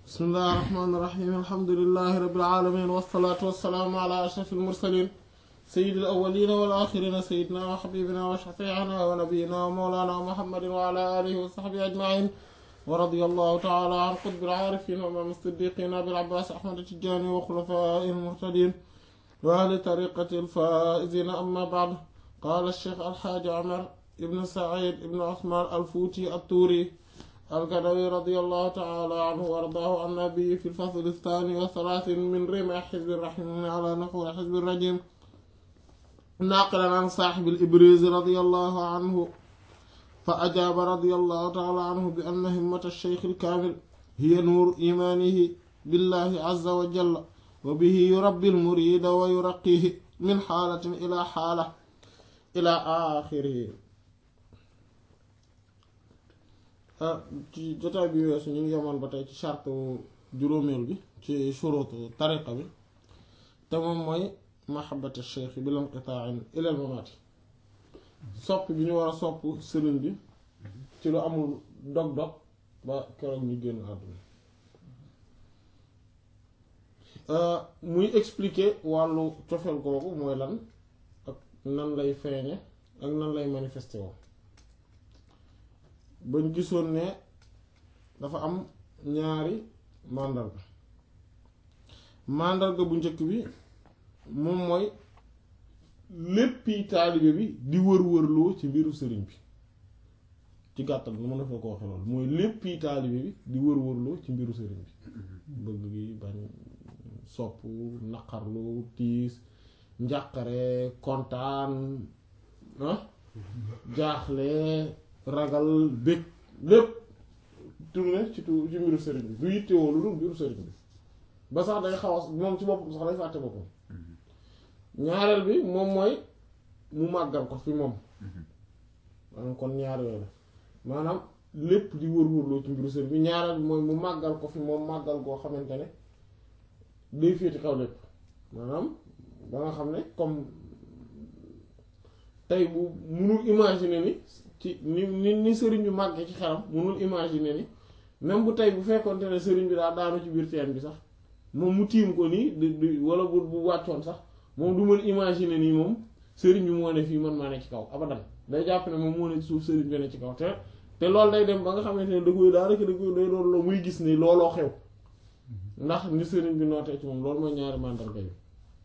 bismillahi rahmaani rahiim alhamdulillahi rabbil aalamiin wassalaatu wassalaamu ala ashrafil mursaliin sayyidil awwaliina wal aaxiriina sayyidinaa wa habiibinaa wa shafii'inaa wa nabiyyinaa wa mawlaanaa muhammadin wa ala aalihi wa sahbihi ajma'iin wa radiyallahu ta'aalaa an qutbil aarifiin wa imaam as-siddiiqiin abil abbaas ahmad at-tijaani wa xulafaa'ihil muhtadiin wa ahli tariiqatil faa'iziin ammaa ba'd qaala ash-shaykh al-haaji Umar ibn Sa'iid ibn Usmaan al-Fuuti at-Tuuri القدوي رضي الله تعالى عنه وارضاه عن النبي في الفصل الثاني والثلاثين من رمى حزب الرحيم على نحو حزب الرجيم ناقلا عن صاحب الإبريز رضي الله عنه فأجاب رضي الله تعالى عنه بأن همة الشيخ الكامل هي نور إيمانه بالله عز وجل وبه يربي المريد ويرقيه من حالة إلى حالة إلى آخره ci jotaay bi weesu ñu ngi yemoon ba tey ci charte juróomeel bi ci shurutu tariqa bi te moom mooy mahabbatu cheikh bi lanqita'in ilal mamaati sopp bi ñu war a sopp sëriñ bi ci lu amul dog-dog ba keroog ñu génn àdduna muy expliquer wàllu cofeel googu mooy lan ak nan lay feeñe ak nan lay manifesté woo bañ gisoon ne dafa am ñaari màndarga màndarga bu njëkk bi moom mooy léppi taalibe bi di wër-wërloo ci mbiru sëriñ bi ci gàttal nu mën a foo ko waxe loolu mooy léppi taalibe bi di wër-wërloo ci mbiru sëriñ bi bëgg gi bañ sopp naqarlu tiis njàqare kontaan ah jaaxle ragal bëgg lépp tourné ci tu ci mbiru sëriñ bi du yittewoo lu dul mbiru sëriñ bi ba sax day xaw a moom ci boppam sax day fàtte boppam ñaareel bi moom mooy mu màggal ko fi moom maanaam kon ñaar yooyu la maanaam lépp di wër-wërloo ci mbiru sëriñ bi ñaareel bi mooy mu màggal ko fi moom màggal goo xamante ne day féeti kaw lépp maanaam ba nga xam ne comme tey bu munul imaginer ni ci ni ni ni sëriñ bi màggee ci xelam munul imaginer ni même bu tey bu fekkonte ne sëriñ bi daa daanu ci biir teen bi sax moom mu tiim ko nii di wala bu bu wàccoon sax moom du mën imaginer nii moom sëriñ bi moo ne fii man maa ne ci kaw abadan day jàpp ne moom moo ne ci suuf sëriñ bi ne ci kaw te te loolu day dem ba nga xamante ne da koy daanaka da koy day doon loo muy gis ni looloo xew ndax ni sëriñ bi nootee ci moom loolu mooy ñaari màndarga yi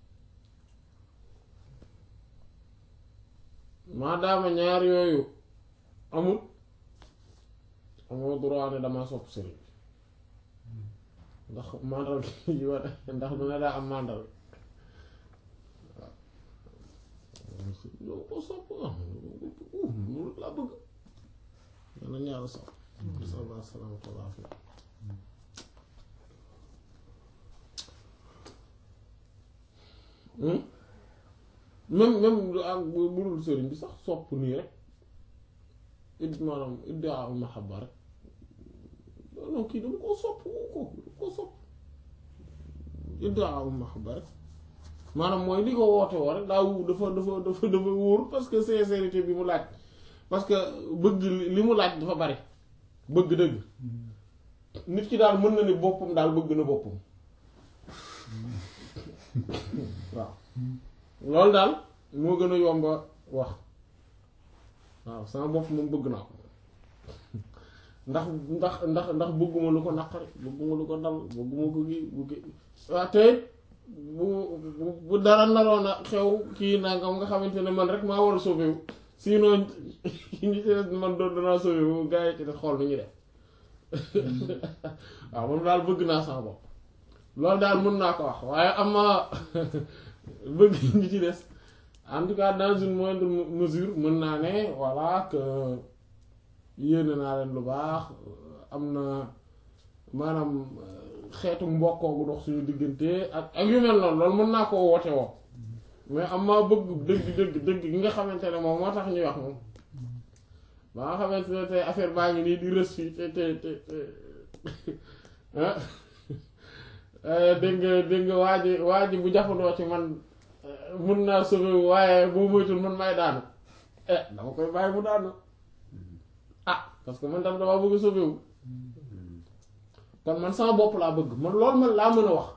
maadaama ñaar yooyu amul amoo droit ne damaa sopp sëriñ bi ndax màndarga yi war ndax du ne daa am màndarga waaw ko sopp loolu laa bëgg dana ñaar sopp sallallahu salaamatu wa laafiya même même ak bu dul sëriñ bi sax sopp nii rek it maanaam iddaa mahabba rek non kii dama koo sopp ko dama koo sopp iddaa mahabba rek maanaam mooy li ko woote woo rek daa wu dafa dafa dafa dafa wóor parce que sincérité bi mu laaj parce que bëgg li mu laaj dafa bari bëgg dëgg nit ki daal mën na ne boppam daal bëgg na boppam waaw loolu daal moo gën a yomba wax waaw sama bopp moom bëgg naa ko ndax ndax ndax ndax bëgguma lu ko naqari bëgguma lu ko dal bëgguma ko gi buggi waaw te bu bu dara naroon a xew kii nangam nga xamante ne man rek maa war a sauvé wu sinon ñi ci des man doon danaa sauvé wu gars yi ci des xool nu ñu def waaw moom daal bëgg naa sama bopp loolu daal mën naa ko wax waaye am na bëgg ñi ci des en tout cas dans une moindre mesure mën naa ne voilà que yéene naa leen lu baax am na maanaam xeetu mbokkoo gu dox suñu diggante ak ak yu mel noonu loolu mën naa koo woote woo mais am maa bëgg dëgg dëgg dëgg gi nga xamante ne moom moo tax ñuy wax moom ba nga xamante ne tey affaire baa ngi nii di rës fii te te te dégg nga dégg nga waa ji waa ji bu jafandoo ci man mun naa sauver waaye boo moytul man may daanu eh dama koy bàyyi mu daanu ah parce que man tam damaa bëgg a sauver wu kon man sama bopp laa bëgg man loolu man laa mën a wax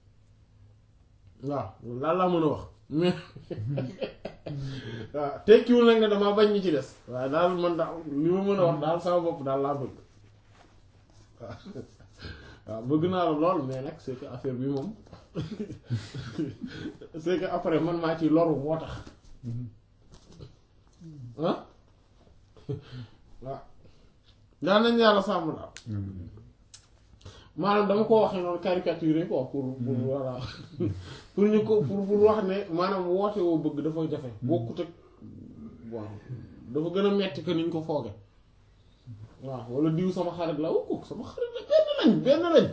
waaw loolu laa mën a wax mais waaw tekkiwul nag ne damaa bañ ñi ci des waaye daal man daal li ma mën a wax daal sama bopp daal laa bëgg waaw waaw bëgg naa la lool mais nag c'est que affaire bi moom c'est que après man maa ci loru moo tax ah waaw daal nañ yàlla sàmm daal maanaam dama ko waxee noonu caricature quoi pour pour voilà pour ñu ko pour pour wax ne maanaam woote woo bëgg dafa jafe bokkut ak waaw dafa gën a metti que niñ ko fooge waaw wala diw sama xarit la wu ko sama xarit la benn lañ benn lañ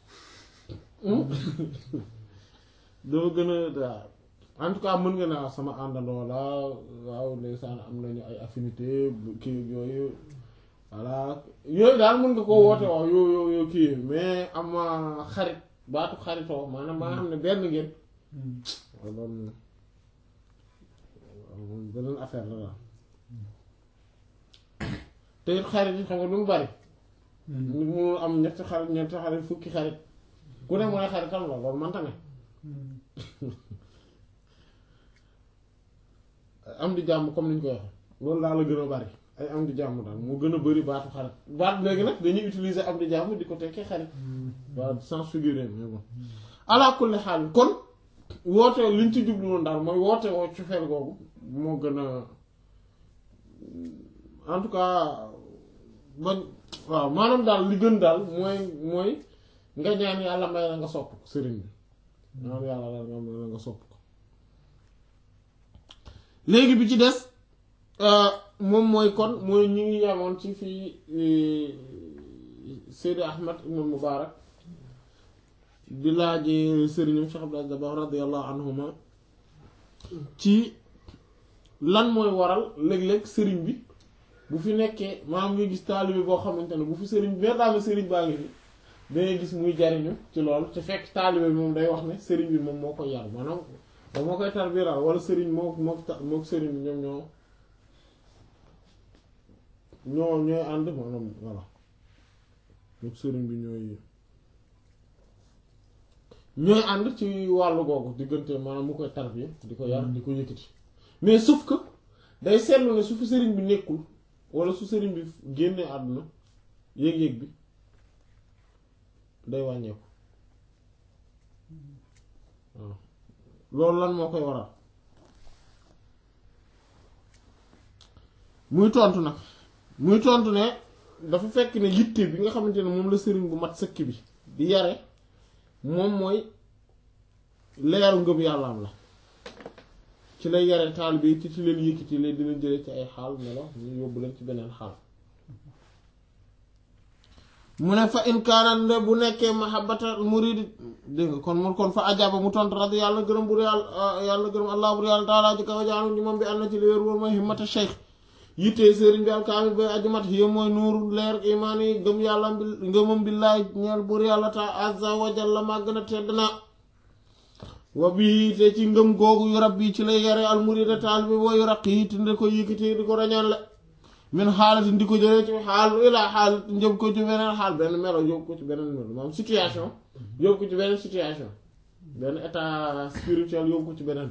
dafa gën a waaw en tout cas mën nga ne sama àndandoo la waaw ndeysaan am nañu ay affinité kii yooyu voilà yooyu daal mën nga ko woote wax yoo yoo yoo kii mais am xarit baatu xaritoo maanaam maa xam ne benn ngeen loolu moom beneen affaire la daal te it xarit yi xam nga du mu bari nit mu am ñetti xarit ñetti xarit fukki xarit ku ne mooy xaritam la loolu manta ne am di jàmm comme ni ñu koy waxee loolu daal la gën a bari ay am di jàmm daal moo gën a bari baatu xarit baat léegi nag dañuy utiliser am di jàmm di ko tekkee xarit waaw sans figurer mais bon ala kulli xaal kon woote liñ ci jublu woon daal mooy woote woo ci fel googu moo gën a en tout cas bañ waaw maanaam daal li gën daal mooy mooy nga ñaan yàlla may la nga sopp ko sëriñ bi ñaan yàlla daal nga may la nga sopp ko léegi bi ci des moom mooy kon mooy ñi ngi yamoon ci fii Seydi Ahmad ibn Mubarak di laaje sëriñam Cheikh Abdou Dabakh radiyallahu anhuma ci lan mooy waral léeg-léeg sëriñ bi bu fi nekkee maanaam nga gis taalibe boo xamante ne bu fi sëriñ bi daama sëriñ baa ngi fi dangay gis muy jariñu ci loolu te fekk taalibe bi moom day wax ne sëriñ bi moom moo koy yar maanaam moom moo koy tarbiral wala sëriñ moo moo moo sëriñ bi ñoom ñoo ñoo ñooy ànd maanaam voilà mook sëriñ bi ñooy ñooy ànd ci wàllu googu diggante maanaam mu koy tarbiya di ko yar di ko yëkkati mais sauf que day seetlu ne su fi sëriñ bi nekkul wala su sëriñ bi génnee àdduna yéeg-yéeg bi day wàññeeku waaw loolu lan moo koy waral muy tontu nag muy tontu ne dafa fekk ne yitte bi nga xamante ne moom la sëriñ bu mat sëkk bi di yare moom mooy leeru ngëm yàllaam la ci lay yare taal bi ci ci leen yëkkati leen dina jële ci ay xaal melo ñu yóbbu leen ci beneen xaal mu ne fa in kaanat bu nekkee mahabbata muridi dégg nga kon mu kon fa ajaba mu tontu radi yàlla gërëm bur yàlla yàlla gërëm allah bur yàlla taalaa ji kaw jaanu ñi moom bi ànd na ci li wér wóor mooy himmata cheikh yittee sëriñ bi alkaamil bay ajumat hiya mooy nuuru leer imaan yi gëm yàlla bi ngëmam billaay ñeel bur yàlla ta azza wa jalla màgg na tedd na wa bii te ci ngëm googu yu rab bi ci lay yare al murida taal bi boo yu raq yi te ndi ko yëkkati di ko rañaan la min xaalati ndi ko jëlee ci xaal ilaa xaal njëb ko ci beneen xaal benn melo yóbbu ko ci beneen melo maanaam situation yóbbu ko ci beneen situation benn état spirituel yóbbu ko ci beneen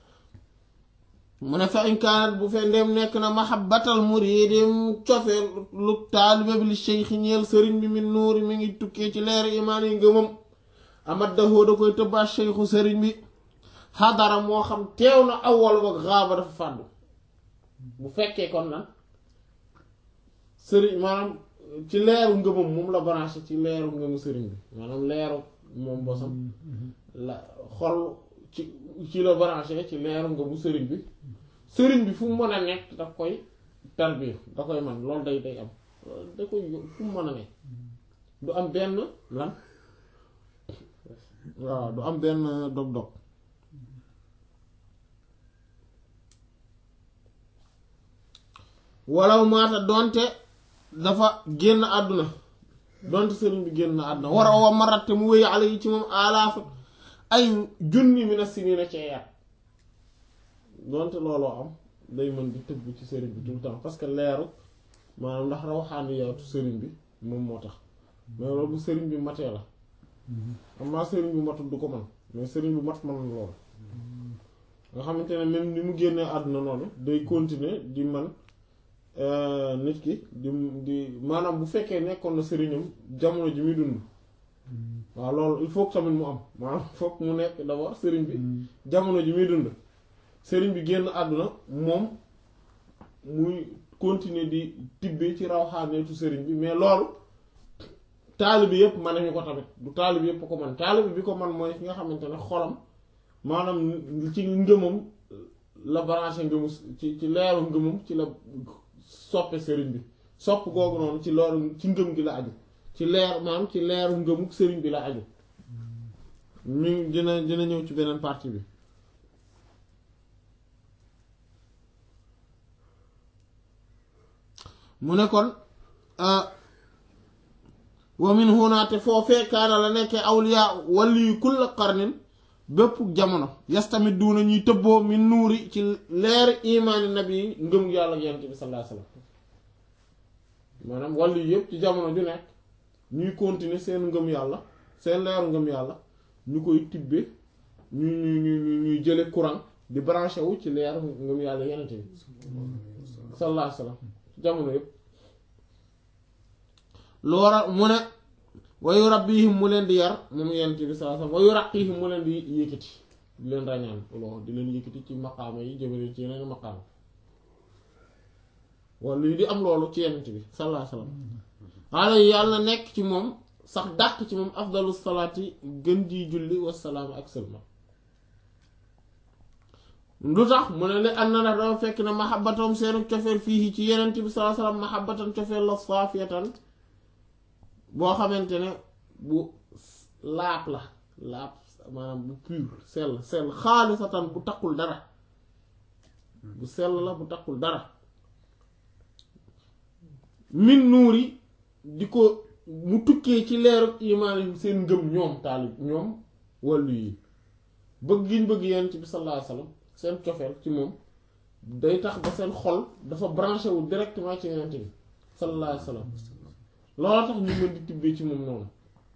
mu ne fa in kaanat bu fe ndem nekk na mahabbatal muridi cofee lu taalibe bi li cheikh ñeel sëriñ bi min nuuri mi ngi tukkee ci leer imaan yi ngëmam amat dahoo da koy tëbbaat cheikhu sëriñ bi xadara moo xam teew na awwal ba xaaba dafa fàddu bu fekkee kon nan sëriñ maanaam ci leeru ngëmam moom la branché ci leeru ngëmu sëriñ bi maanaam leeru moom bosam la xol ci ci la branché ci leeru ngëmu sëriñ bi sëriñ bi fu mu mën a nekk daf koy tarbiya da koy man loolu day day am da koy fu mu mën a nekk du am benn lan waaw du am benn dog-dog walaw maata donte dafa génn àdduna donte sëriñ bi génn àdduna war a wa maratte mu wéy ala yi ci moom alaafa ay junni mi na sinina cee yat donte looloo am day mën di tëbb ci sëriñ bi tout le temps parce que leeru maanaam ndax rawxaani yowtu sëriñ bi moom moo tax mais loolu bu sëriñ bi matee la amaa sëriñ bu matul du ko man mais sëriñ bu mat man loolu nga xamante ne même ni mu génnee àdduna noonu day continuer di man nit ki di di maanaam bu fekkee nekkoon na sëriñam jamono ji muy dund waaw loolu il faut que tamit mu am maanaam foog mu nekk d'abord sëriñ bi jamono ji muy dund sëriñ bi génn àdduna moom muy continuer di tibbee ci rawxaaneetu sëriñ bi mais loolu taalibi yépp man nañu ko tamit du taalibi yépp ko man taalibi bi ko man mooy ki nga xamante ne xolam maanaam ci ngëmam la branché ngëmu ci ci leeru ngëmam ci la soppe sëriñ bi sopp googu noonu ci loolu ci ngëm gi la aju ci leer maanaam ci leeru ngëmuk sëriñ bi la aju ñu dina dina ñëw ci beneen partie bi mu ne kon wa min huna te foofee kaana la nekkee awliya wali yu kulla qarnin bépp jamono yastamit duuna ñuy tëbboo min nuuri ci leer imaani nabi ngëm yàlla yonent bi sallallahu alayhi wasallam maanaam wàllu yëpp ci jamono ju nekk ñuy continuer seen ngëm yàlla seen leeru ngëm yàlla ñu koy tibbe ñu ñu ñu ñuy jële courant di branché wu ci leeru ngëm yàlla yonent bi sallallahu alayhi wasallam ci jamono yëpp lu waral mu ne wayu rabbihim mu leen di yar moom yonent bi sallallahu alayhi wasallam wayu raqihim mu leen di yëkkati di leen ràññaan loolu di leen yëkkati ci maqaama yi jëmale ci yeneen maqaama wala lii di am loolu ci yonent bi sallallahu alayhi wasallam ala yàlla nekk ci moom sax dàq ci moom afdalu salaati gën ji julli wasalaam ak sëlma lu tax mu ne li ànd na ndax dafa fekk ne mahabbatam seenu cofeel fii ci yonent bi sallallahu alayhi wasallam mahabbatan cofeel la saafiyatan boo xamante ne bu laab la laab maanaam bu pur sell sell xaalisatan bu takkul dara bu sell la bu takkul dara min nuuri di ko mu tukkee ci leeru imaan seen ngëm ñoom taalib ñoom wàllu yi bëgg giñ bëgg yonent bi sallallahu alayhi wasallam seen cofeel ci moom day tax ba seen xol dafa branché wu directement ci yonent bi sallallahu alayhi wasallam loolu tax ñu mën di tibbee ci moom noonu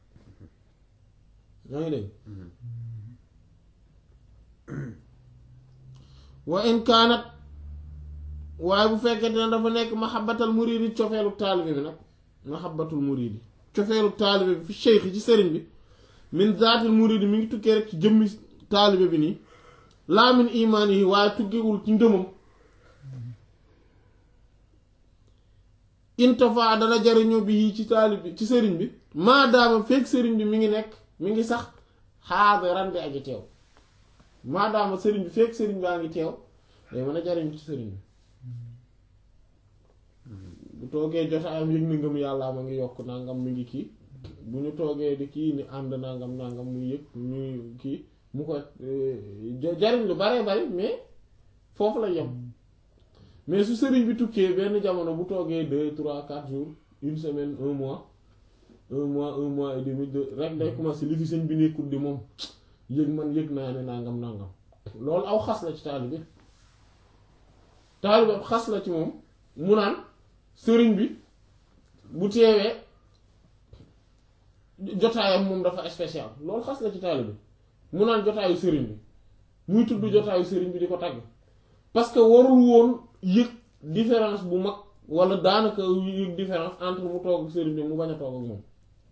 yaa ngi dégg wa in kaanat waaye bu fekkente ne dafa nekk mahabbatal muridi cofeelu taalibe bi nag mahabbatul muridi cofeelu taalibe bi fi cheikh ci sëriñ bi min zaatil muridi mi ngi tukkee rek ci jëmmi taalibe bi nii laa min imaan yi waaye tuggewul ci ngëmam intafa dana jariñoo bi ci taalib bi ci sëriñ bi maadaama fekk sëriñ bi mi ngi nekk mi ngi sax xaadiran bi aji teew maadaama sëriñ bi fekk sëriñ baa ngi teew day mën a jariñu ci sëriñ bi bu toogee jotaayam yëg ni ngëm yàlla ma ngi yokk nangam mi ngi kii bu ñu toogee di kii ni ànd nangam nangam muy yëg ñuy kii mu ko jariñ lu bare bari mais foofu la yem mais su sëriñ bi tukkee benn jamono bu toogee deux trois quatre jours une semaine un mois un mois un mois et demi de rek day commencer li fi sëñ bi nekkul di moom yëg man yëg naa ne nangam nangam loolu aw xas la ci taalibe bi taalibe bi xas la ci moom mu naan sëriñ bi bu teewee jotaayam moom dafa spécial loolu xas la ci taalibe bi mu naan jotaayu sëriñ bi muy tudd jotaayu sëriñ bi di ko tagg parce que warul woon yëg différence bu mag wala daanaka yëg différence entre mu toog ak sëriñ bi mu bañ a toog ak moom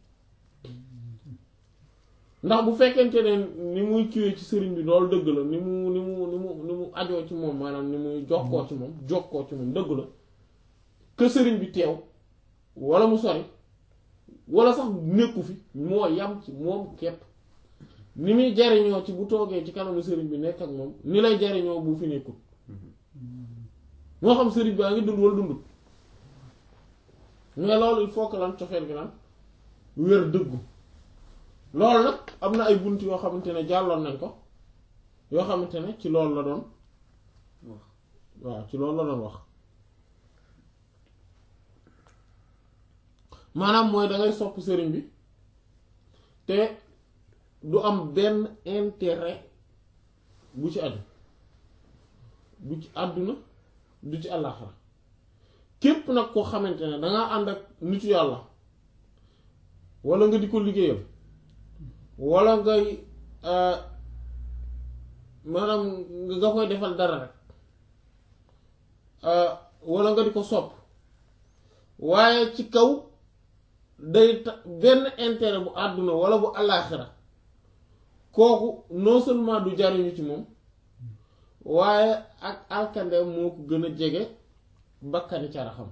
ndax bu fekkente ne ni muy kiwee ci sëriñ bi loolu dëgg la ni mu ni mu ni mu ni mu ajoo ci moom maanaam ni muy jokkoo ci moom jokkoo ci moom dëgg la que sëriñ bi teew wala mu sori wala sax nekku fi moo yam ci moom képp ni muy jariñoo ci bu toogee ci kanamu sëriñ bi nekk ak moom ni lay jariñoo bu fi nekkul moo xam sëriñ baa ngi dund wala dundut mais loolu il faut que lan cofeel gi naan wér dëggu loolu nag am na ay bunt yoo xamante ne jàlloon nañ ko yoo xamante ne ci loolu la doon waaw ci loolu la doon wax maanaam mooy dangay sopp sëriñ bi te du am benn intérêt bu ci aju bu ci àdduna du ci àllaaxira képp nag koo xamante ne dangaa ànd ak nitu yàlla wala nga di ko liggéeyal wala ngay maanaam nga koy defal dara rek wala nga di ko sopp waaye ci kaw day ta benn intérêt bu àdduna wala bu àllaaxira kooku non seulement du jariñu ci moom waaye ak alkande moo ko gën a jege bakkani caraxam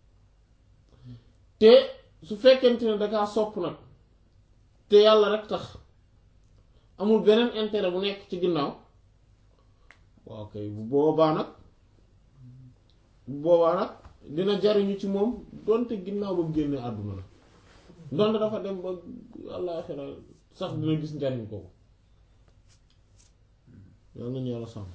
te su fekkente ne dakaa sopp nag te yàlla rek tax amul beneen intérêt bu nekk ci ginnaaw waaw kay bu boobaa nag bu boobaa nag dina jariñu ci moom donte ginnaaw ba mu génnee àdduna la donte dafa dem ba àllaaxira sax dina gis njariñ kooku yàlla nañu yàlla sàmm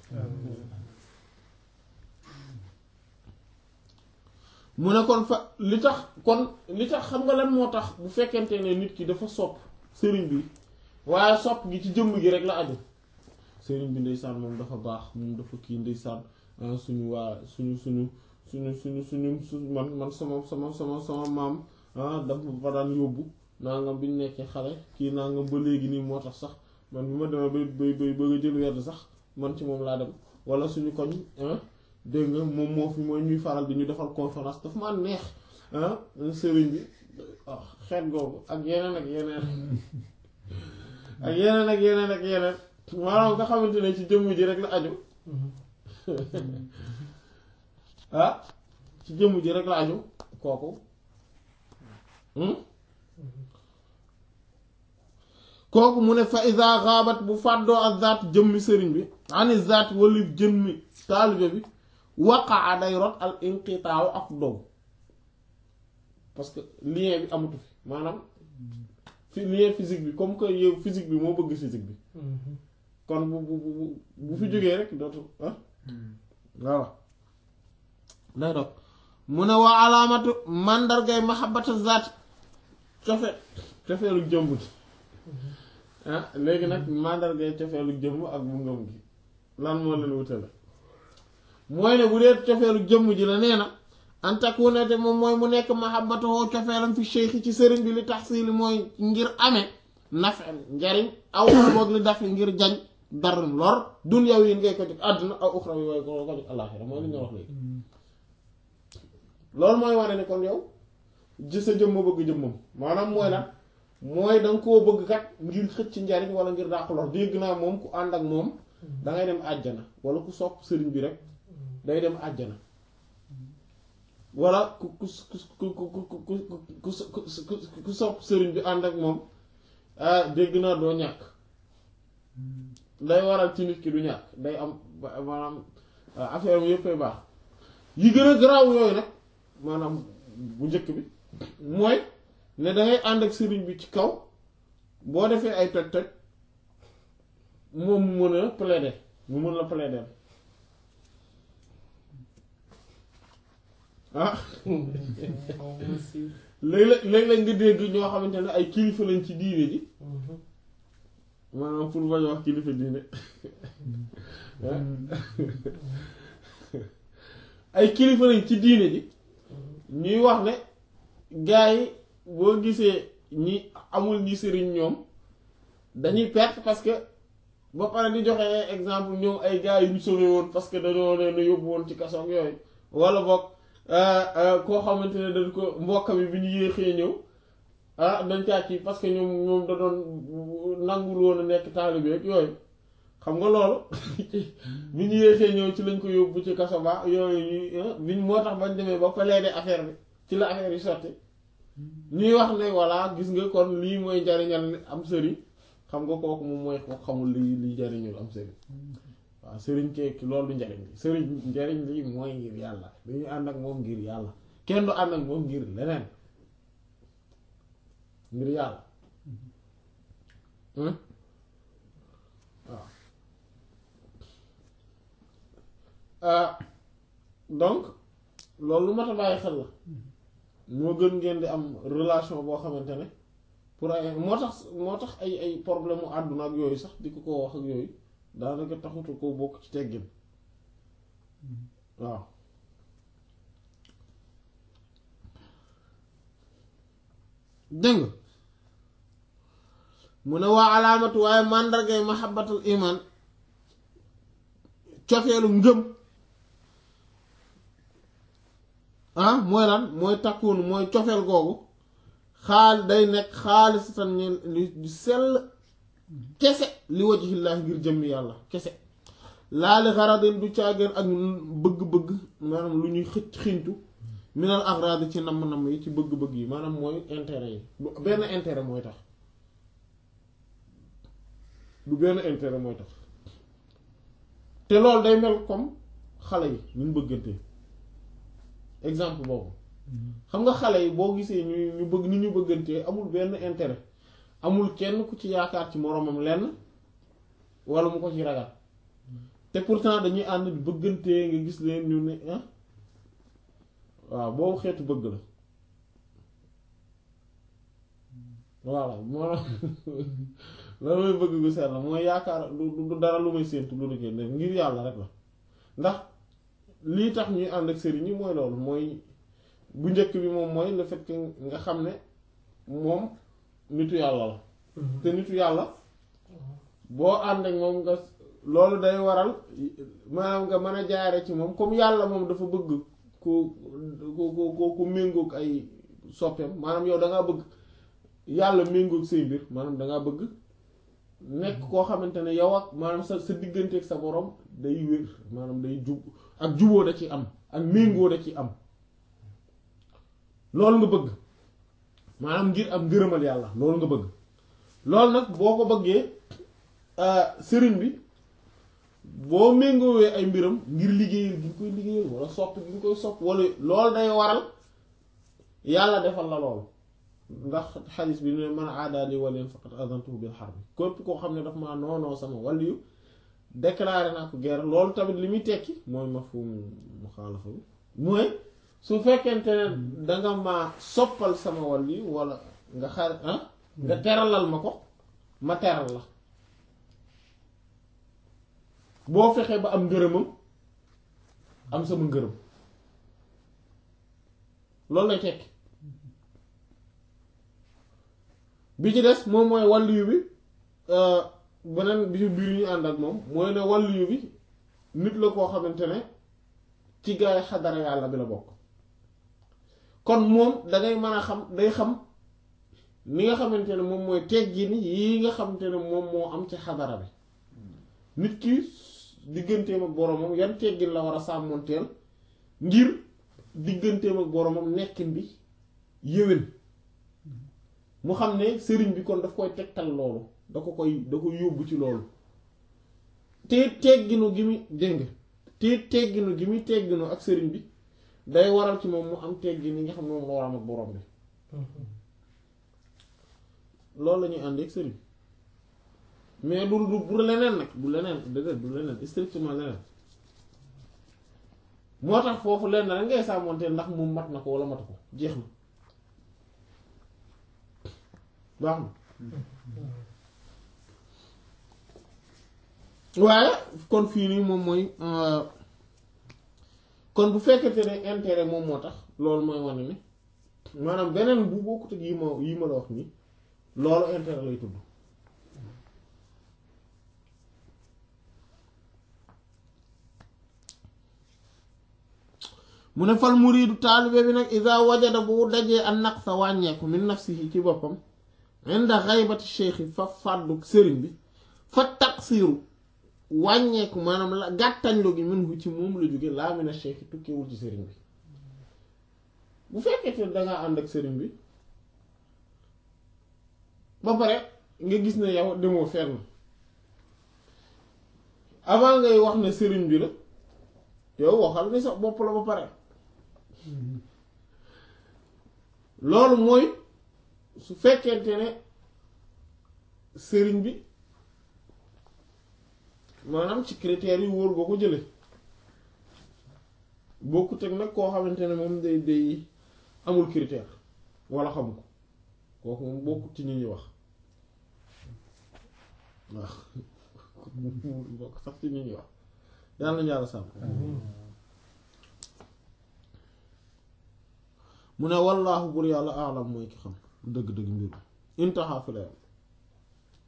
mu ne kon fa li tax kon li tax xam nga lan moo tax bu fekkente ne nit ki dafa sopp sëriñ bi waaye sopp gi ci jëmm gi rek la aju sëriñ bi ndeysaan moom dafa baax moom dafa kii ndeysaan suñu waa suñu suñu suñu suñu suñu su man man sama sama sama sama maam dafa fa daan yóbbu nangam bi ñu nekkee xale kii nangam ba léegi nii moo tax sax man bi ma demee bay bay bay bëgg a jël werd sax man ci moom laa dem wala suñu koñ dégg nga moom moo fi mooy ñuy faral di ñu defal conférence dafa ma neex sëriñ bi xeet googu ak yeneen ak yeneen ak yeneen ak yeneen ak yeneen maanaam nga xamante ne ci jëmm ji rek la aju ah ci jëmm ji rek la aju kooku kooku mu ne fa iza xaabat bu fàddoo ak zaat jëmmi sëriñ bi ani zaat walif jëmmi taalibe bi waqaa day rot al inqitaaw ak dow parce que lien bi amatu fi maanaam fi lien physique bi comme que yow physique bi moo bëgg physique bi kon bu bu bu bu fi jógee rek dootu ah voilà day dog mu ne waa alaamatu màndargay mahabbata zaat cofe cofeelu jëmm gi ah léegi nag màndargay cofeelu jëmm ak bu ngëm gi lan moo leen wutale mooy ne bu dee cofeelu jëmm ji la nee na antakuna te moom mooy mu nekk mahabbatoo cofeelam fi cheikh ci sëriñ bi li taxsili mooy ngir amee nafen njariñ aw boog li daf ngir jañ darum lor dunyaw yi ngay ko jóg àdduna aw uxra yi way ko ko jóg àllaaxira mooy li ñu wax léegi loolu mooy wane ne kon yow ji sa jëmm bëgg jëmmam maanaam mooy lan mooy danga koo bëgg kat ngir xëcc njariñ wala ngir dàq lor dégg naa moom ku ànd ak moom dangay dem àjjana wala ku sopp sëriñ bi rek day dem àjjana wala ku ku ku ku ku ku sopp sëriñ bi ànd ak moom ah dégg naa doo ñàkk day waral ci nit ki du ñàkk day am maanaam affaire am yëppay baax yi gën a garaaw yooyu nag maanaam bu njëkk bi mooy ne dangay ànd ak sëriñ bi ci kaw boo defee ay toj toj moom mu mën a plaider mu mën la plaider ah léeg-léeg léeg-léeg nga dégg ñoo xamante ne ay kilifa lañ ci diine ji maanaam pour bañ wax kilifa diine ay kilifa lañ ci diine ji ñuy wax ne gaa yi boo gisee ñi amul ñi sëriñ ñoom dañuy perte parce que ba pare di joxe exemple ñoom ay gaa yu ñu sauvé woon parce que dañoo leen yóbbu woon ci kaso ak yooyu wala boog koo xamante ne dañ ko mbokk mi bi ñu yéexee ñëw ah dañ caa ci parce que ñoom ñoom da doon nangul woon a nekk taalibe ak yooyu xam nga loolu bi ñu yéexee ñëw ci lañ ko yóbbu ci kaso ba yooyu ñu biñ moo tax bañ demee ba plaider affaire bi ci la affaire yi sotti ñuy wax ne voilà gis nga kon lii mooy njariñal am sëriñ xam nga kooku moom mooy ko xamul lii lii njariñul am sëriñ waaw sëriñ keeki loolu du njariñ li sëriñ njariñ lii mooy ngir yàlla dañuy ànd ak moom ngir yàlla kenn du ànd ak moom ngir leneen ngir yàlla waaw donc loolu lu mat a bàyyi xel la moo gën ngeen di am relation boo xamante ne pour ay moo tax moo tax ay ay problème mu àdduna ak yooyu sax di ko ko wax ak yooyu daanaka taxutu ko bokk ci teggin waaw dégg nga mu ne waa alaamatu waaye màndargay mahabbatul iman cofeelu ngëm ah mooy lan mooy takkuun mooy cofeel googu xaal day nekk xaalisatan ñu li sell kese li wajhillaahi ngir jëmmi yàlla kese laali xaradin du caageen ak bëgg-bëgg maanaam lu ñuy xëcc xintu minal agradi ci namm-namm yi ci bëgg-bëgg yi maanaam mooy intérêt yi du benn intérêt mooy tax du benn intérêt mooy tax te loolu day mel comme xale yi ñu bëggantee exemple boobu xam nga xale yi boo gisee ñu ñu bëgg ni ñu bëggantee amul benn intérêt amul kenn ku ci yaakaar ci moroomam lenn walla mu ko ci ragal te pourtant dañuy ànd di bëggantee nga gis leen ñu ne ah waaw boobu xeetu bëgg la voilà moo loolu mooy bëgg gu seet la mooy yaakaar du du dara lu may séentu lu dul ngir yàlla rek la ndax lii tax ñuy ànd ak sëriñ yi mooy loolu mooy bu njëkk bi moom mooy le fait que nga xam ne moom nitu yàlla la te nitu yàlla boo ànd ak moom nga loolu day waral maanaam nga mën a jaare ci moom comme yàlla moom dafa bëgg ku ku ku ku méngoog ay soppeem maanaam yow da ngaa bëgg yàlla méngoog say mbir maanaam da ngaa bëgg nekk koo xamante ne yow ak maanaam sa sa diggante ak sa borom day wér maanaam day jub ak juboo da ci am ak méngoo da ci am loolu nga bëgg maanaam ngir am ngërëmal yàlla loolu nga bëgg loolu nag boo ko bëggee sëriñ bi boo méngoowee ay mbiram ngir liggéeyal gi nga koy liggéeyal wala sopp gi nga koy sopp wala loolu day waral yàlla defal la loolu ndax xadis bi ne man aadaali waliyan faqad adantuhu bil harbi képp koo xam ne daf maa noonoo sama waliyu déclaré naa ko guerre loolu tamit li muy tekki mooy mafhum muxaalafa bi mooy su fekkente ne danga ma soppal sama waliyu wala nga xar ah nga teralal ma ko ma teral la boo fexee ba am ngërëmam am sama ngërëm loolu lay tekki bi ci des moom mooy wàlliyu bi beneen bi ci biir ñu ànd ak moom mooy ne wàlliyu bi nit la koo xamante ne ci gaay xadara yàlla bi la bokk kon moom dangay mën a xam day xam ni nga xamante ne moom mooy teggin yi nga xamante ne moom moo am ci xadara bi nit ki digganteem ak boromam yan teggin la war a sàmmoonteel ngir digganteem ak boromam nekkin bi yéwén mu xam ne sëriñ bi kon daf koy tegtal loolu da ko koy da ko yóbbu ci loolu te tegginu gi muy dégg te tegginu gi muy tegginu ak sëriñ bi day waral ci moom mu am teggin yi nga xam ne moom la war am ak borom bi loolu la ñuy ànd ak sëriñ mais du du bu leneen nag du leneen déedéet du leneen strictement leneen moo tax foofu lenn rek ngay sàmmonteel ndax moom mat na ko wala matu ko jeex na baax na waaye kon fii nii moom mooy kon bu fekkente ne intérêt moom moo tax loolu mooy wane ni maanaam beneen bu bokkut ak yi ma yi ma la wax nii loolu intérêt lay tudd mu ne fal muriidu taalibe bi nag iza wajada bu dajee an naqsa wàññeeku min nafsihi ci boppam inda xaybati cheikhi fa fàddu sëriñ bi fa taqsiru wàññeeku maanaam la gàttañlu gi minhu ci moom la jóge laa mina cheikhi tukkewul ci sëriñ bi bu fekkee te dangaa ànd ak sëriñ bi ba pare nga gis ne yow demoo fenn avant ngay wax ne sëriñ bi la yow waxal ni sa bopp la ba pare loolu mooy su fekkente ne sëriñ bi maanaam ci critères yi wóor nga ko jële bokkut ak nag koo xamante ne moom day day amul critère wala xam ko kooku moom bokkut ci ñi ñuy wax waaw bokk sax ci ñi ñuy wax yàlla na yàlla sàmm mu ne wallaahu bur yàlla aalam mooy ki xam dëgg-dëgg mbir intaha fi la yam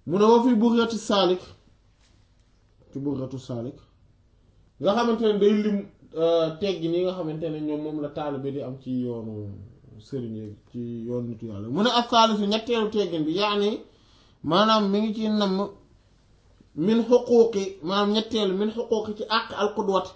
mu ne wa fi bughati saalik ci bughatu saalik nga xamante ne day lim teggi ni nga xamante ne ñoom moom la taalibe di am ci yoonu sëriñ yi ci yoonu nitu yàlla mu ne ak saalisu ñetteelu teggin bi yaani maanaam mi ngi ci namm min xuquuqi maanaam ñetteelu min xuquuqi ci àq alqudwati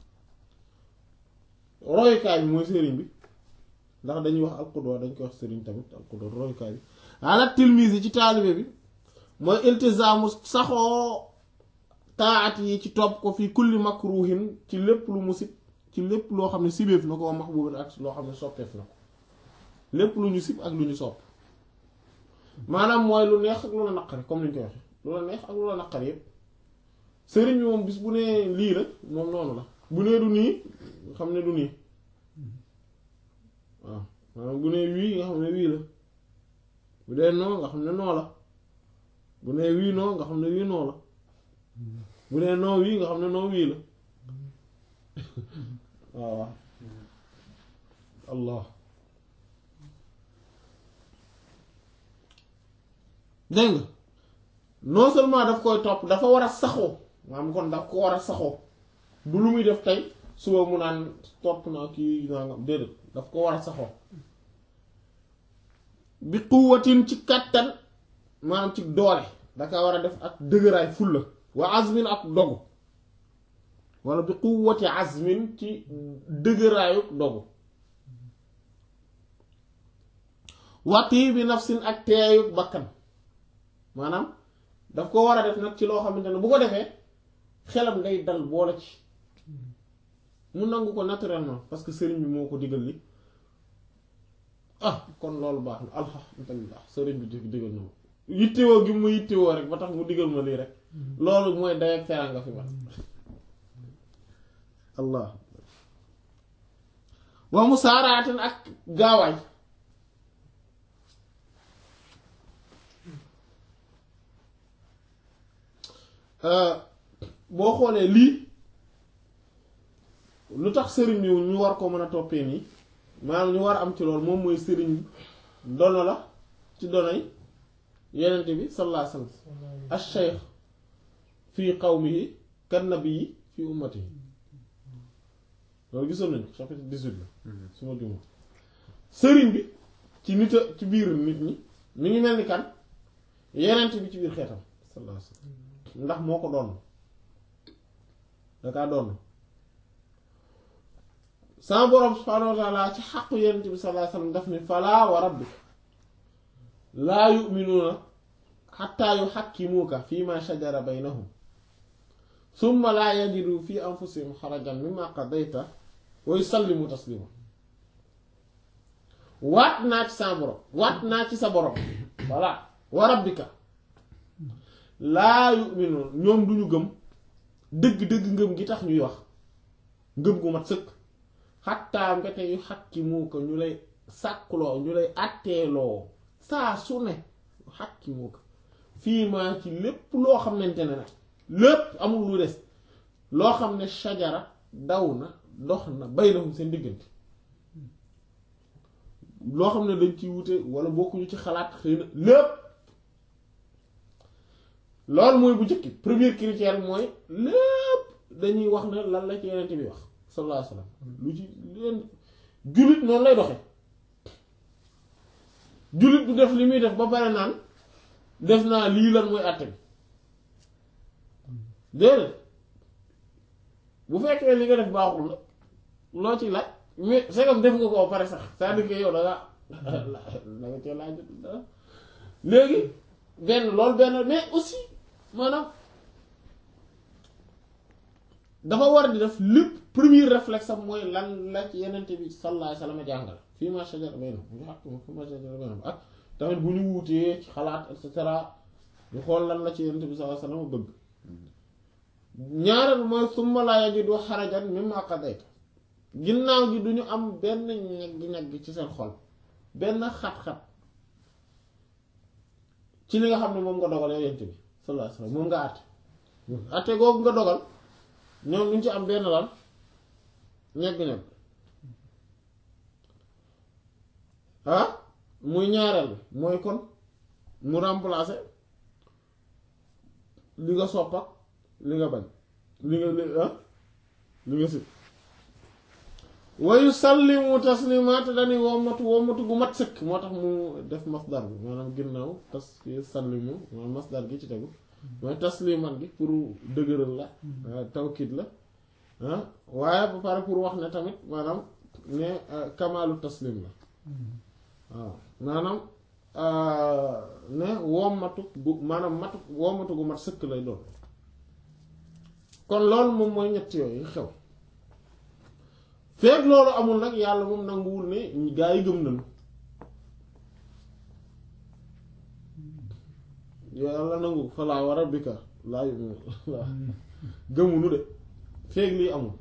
royukaay bi mooy sëriñ bi ndax dañuy wax alqudwa dañ koy wax sëriñ tamit alqudwa royukaay bi ala tilmise yi ci taalibe bi mooy iltizaamu saxoo taat yi ci topp ko fii kulli makruhin ci lépp lu mu sib ci lépp loo xam ne sibeef na ko wa mahbubin ak loo xam ne soppeef na ko lépp lu ñu sib ak lu ñu sopp maanaam mooy lu neex ak lu la naqari comme ni ñu koy waxee lu la neex ak lu la naqari yépp sëriñ bi moom bis bu nee lii la moom noonu la bu nee du nii xam ne du nii waaw maanaam bu nee wii nga xam ne wii la bu dee noo nga xam ne noo la bu nee wii noo nga xam ne wii noo la bu nee noo wii nga xam ne noo wii la waaw allah dégg nga non seulement daf koy topp dafa war a saxoo maanaam kon daf ko war a saxoo du lu muy def tey suba mu naan topp naa kii nangam déedéet daf ko war a saxoo bi quwwatin ci kàttan maanaam ci doole daka war a def ak dëgëraay fulla wa azmin ak dogu wala bi quwwati azmin ci dëgëraayu dogu wati bi nafsin ak teeyu bakkan maanaam daf ko war a def nag ci loo xamante ne bu ko defee xelam day dal boole ci mu nangu ko naturellement parce que sëriñ bi moo ko digal li ah kon loolu baax na alhamdulillah sëriñ bi digal na ma yittewoo gi mu yittewoo rek ba tax mu digal ma lii rek loolu mooy day ak teraanga fi man allah wa mu saaraatin ak gaawaay boo xoolee lii lu tax sëriñ bi ñu war ko mën a toppee nii maanaam ñu war a am ci loolu moom mooy sëriñ dono la ci donoy yenent bi sallallahu alayhi wasallam ash-shaykh fii qawmihi kan nabiyyi fii ummatihi loolu gisoon nañu chapitre 18 la su ma juma sëriñ bi ci nit a ci biir nit ñi mi ngi mel ni kan yenent bi ci biir xeetam sallallahu alayhi wasallam ndax moo ko doon dakaa doon sama boroom subhaanahu wa taala ci xaqu yenent bi sallallahu alayhi wasallam daf ni falaa wa rabbika laa yu'minuuna xattaa yuxakkimuuka fii ma shajara baynahum summa laa yajidu fi anfusihim xarajan mimma qadayta wa yusallimu taslima waat naa ci sa borom waat naa ci sa borom voilà wa rabbika laa yu'minuuna ñoom duñu gëm dëgg-dëgg ngëm gi tax ñuy wax ngëm gu mat sëkk xattaa mbete yu xakkimuuka ñu lay sàkkuloo ñu lay àtteeloo saa su ne xakkimuuka fii maa ci lépp loo xamante ne nag lépp amul lu des loo xam ne shajara daw na dox na baynahum seen diggante loo xam ne dañ ciy wute wala bokkuñu ci xalaat xëy na lépp loolu mooy bu njëkk premier critère mooy lépp dañuy wax ne lan la ci yeneen bi wax sallallahu alayhi wasallam lu ci leen jullit noonu lay doxe jullit du def li muy def ba pare naan def naa lii lan mooy àtte bi déedéet bu fekkee li nga def baaxul la loo ci laaj mais c'est comme def nga ko pare sax c'est-à-dire que yow da nga da nga cee laaj léegi benn loolu benn mais aussi maanaam dafa war di def lépp premier réflexe am mooy lan la ci yenente bi sallallahu alayhi wasallam jàngale fii ma shajara baynahum ñu xaq fii ma shajara baynahum ak tamit bu ñu wuutee ci xalaat et cetera ñu xool lan la ci yenente bi sallallahu alayhi wasallam bëgg ñaareel mooy summa laa yajidu xarajan mimma qadayta ginnaaw gi du ñu am benn ñegg-ñegg ci seen xol benn xat-xat ci li nga xam ne moom nga dogal yow yent bi sallallahu alayhi wasallam moom nga àtte àtte googu nga dogal ñoom duñ ci am benn lan ñegg-ñegg ah muy ñaareel bi mooy kon mu remplacer li nga sopp ak li nga bañ li nga li ah li nga si wayu sallimu taslimaat dañuy wommatu wommatu gu mat sëkk moo tax mu def masdar bi maanaam ginnaaw tas sallimu maanaam masdar gi ci tegu mooy taslimaat gi pour dëgëral la tawkid la ah waaye ba pare pour wax ne tamit maanaam ne kamaalu taslim la waaw maanaam ne wommatu gu maanaam matu wommatu gu mat sëkk lay doon kon loolu moom mooy ñett yooyu xew feeg loolu amul nag yàlla moom nanguwul ne gaa yi gëm nañu yàlla nangu falaa wa rabbika laa yu'minu gëmunu de feeg lii amul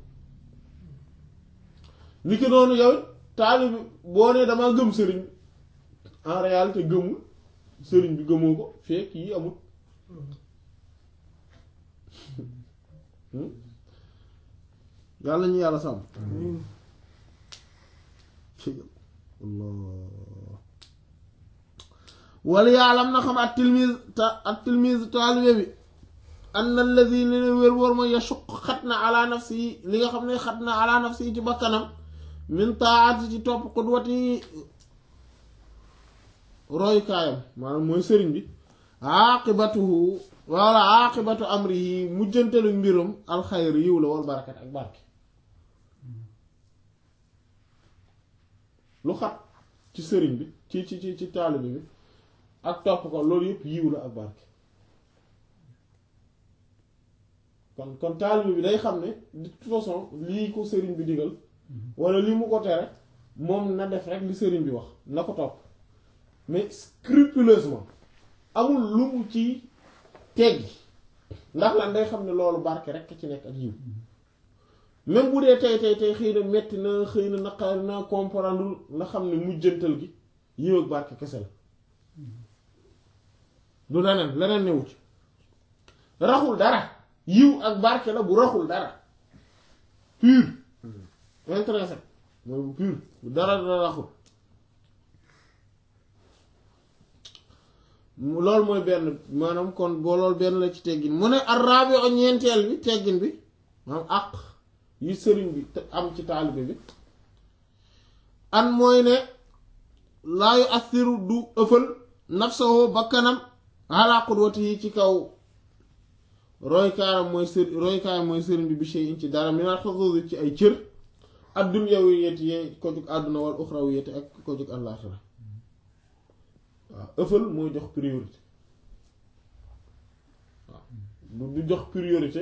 ni ki noonu yow taalibi boo nee damaa gëm sëriñ en réalité gëmul sëriñ bi gëmoo ko feeg yi amul yàlla ñu yàlla sàmm wala yàllam na xam at tilmise ta at tilmise taalibe bi an allazi li ne wér wóor mooy yasuq xat na ala nafsi yi li nga xam ne xat na ala nafsi yi ci bakkanam min taati ci topp qudwati royukaayam maanaam mooy sëriñ bi aqibatuhu wala aqibatu amrihi mujjantelu mbiram alxayr yiw la wal barakat ak barke lu xat ci sëriñ bi ci ci ci ci taalibe bi ak topp ko loolu yëpp yiw la ak barke kon kon taalibe bi day xam ne de toute façon lii ko sëriñ bi digal wala lii mu ko tere moom na def rek li sëriñ bi wax na ko topp mais scrupuleusement amul lu mu ci teggi ndax lan day xam ne loolu barke rek ci nekk ak yiw même bu dee tey tey tey xëy na metti na xëy na naqar na comprendre na xam ne mujjantal gi yiw ak barke kese la du leneen leneen newu ci raxul dara yiw ak barke la bu raxul dara pur intéressé mooy bu pur bu dara dara raxul loolu mooy benn maanaam kon boo loolu benn la ci teggin mu ne arraabi o ñeenteel bi teggin bi maanaam àq yi sëriñ bi am ci taalibe bi an mooy ne laayu assiru du ëffal nafsahu bakkanam ala qudwati yi ci kaw roykaayam mooy sër roykaayam mooy sëriñ bi bi shay'in ci dara minal xuzuzi ci ay cër ad-dunyawiyati yee ko jug àdduna wal uxrawiyati ak ko jug àllaaxira waaw ëffal mooy jox priorité waaw du jox priorité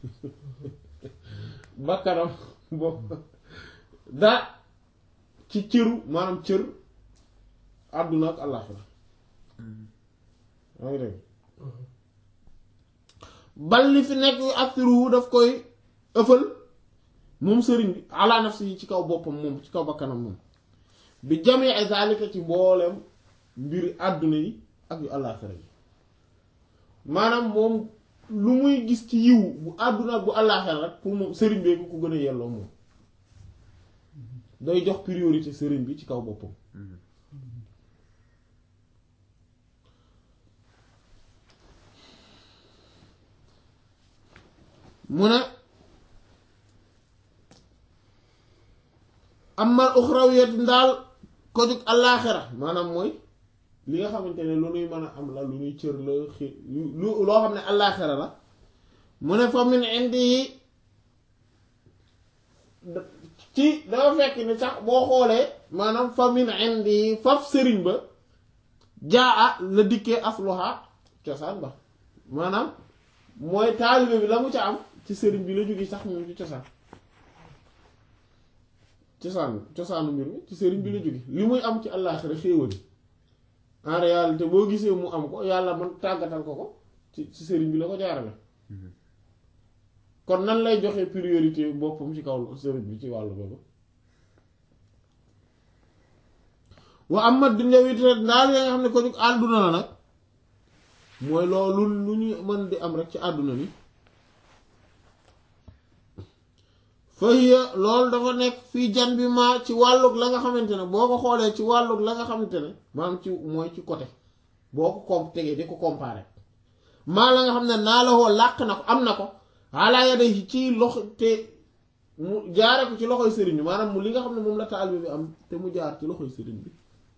bakkanam boobu daa ci cëru maanaam cër àdduna ak àllaaxira maa ngi dégg bal li fi nekk assiru daf koy ëffal moom sëriñ bi ala nafsi yi ci kaw boppam moom ci kaw bakkanam moom bi jamee zalika ci mbooleem mbiri àdduna yi ak yu àllaaxira yi maanaam moom lu muy gis ci yiw bu àdduna ak bu àllaaxira rek pour moom sëriñ bee ko ko gën a yelloo moom day jox priorité sëriñ bi ci kaw boppam mu ne amal uxrawiyat ndaal ko jug àllaaxira maanaam mooy li nga xamante ne lu nuy mën a am la lu nuy cër la xi lu loo xam ne àllaaxira la mu ne fa min indi yi ci dafa fekk ni sax boo xoolee maanaam fa min indi yi faf sëriñ ba jaa la dikkee asluha cosaan ba maanaam mooy taalibe bi la mu ca am ci sëriñ bi la jóge sax moom ci cosaan cosaan cosaanu mbir mi ci sëriñ bi la jóge li muy am ci àllaaxira xéewali en réalité boo gisee mu am ko yàlla man tàggatal ko ko ci ci sëriñ bi la ko jaarale kon nan lay joxe priorité boppam ci kaw sëriñ bi ci wàllu boobu wa am ma dunyawite ndaal yaa nga xam ne ko jug àdduna la nag mooy loolu lu ñu mën di am rek ci àdduna ni fahiya loolu dafa nekk fii jan bi ma ci wàllug la nga xamante ne boo ko xoolee ci wàllug la nga xamante ne maanaam ci mooy ci côté boo ko comp tegee di ko comparer maa la nga xam ne naa la woo làq na ko am na ko ala yadayhi ci loxo te mu jaare ko ci loxoy sëriñ bi maanaam mu li nga xam ne moom la taalibe bi am te mu jaar ci loxoy sëriñ bi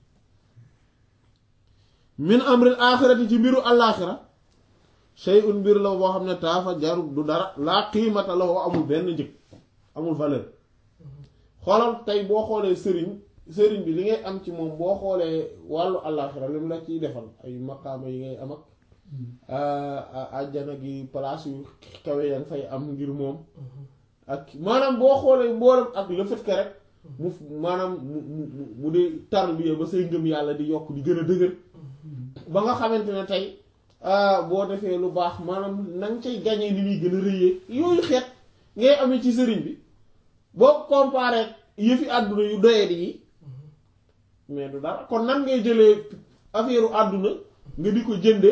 min amril aaxirati ci mbiru àllaaxira shay'un mbir la boo xam ne taafa jarul du dara laa qiimata la woo amul benn njëg amul valeur xoolal tey boo xoolee sëriñ sëriñ bi li ngay am ci moom boo xoolee wàllu àllaaxira lim la ciy defal ay maqaama yi ngay am ak àjjana gi place yu kawe ya nga fay am ngir moom ak maanaam boo xoolee mboolem ak le fait que rek mu maanaam mu mu mu dee tarbiya ba say ngëm yàlla di yokk di gën a dëgër ba nga xamante ne tey boo defee lu baax maanaam na nga cay gañee ni muy gën a rëyee yooyu xeet ngay amee ci sëriñ bi boo comparé yëfi àdduna yu doyee di yi mais du dara kon nan ngay jëlee affaire àdduna nga di ko jënde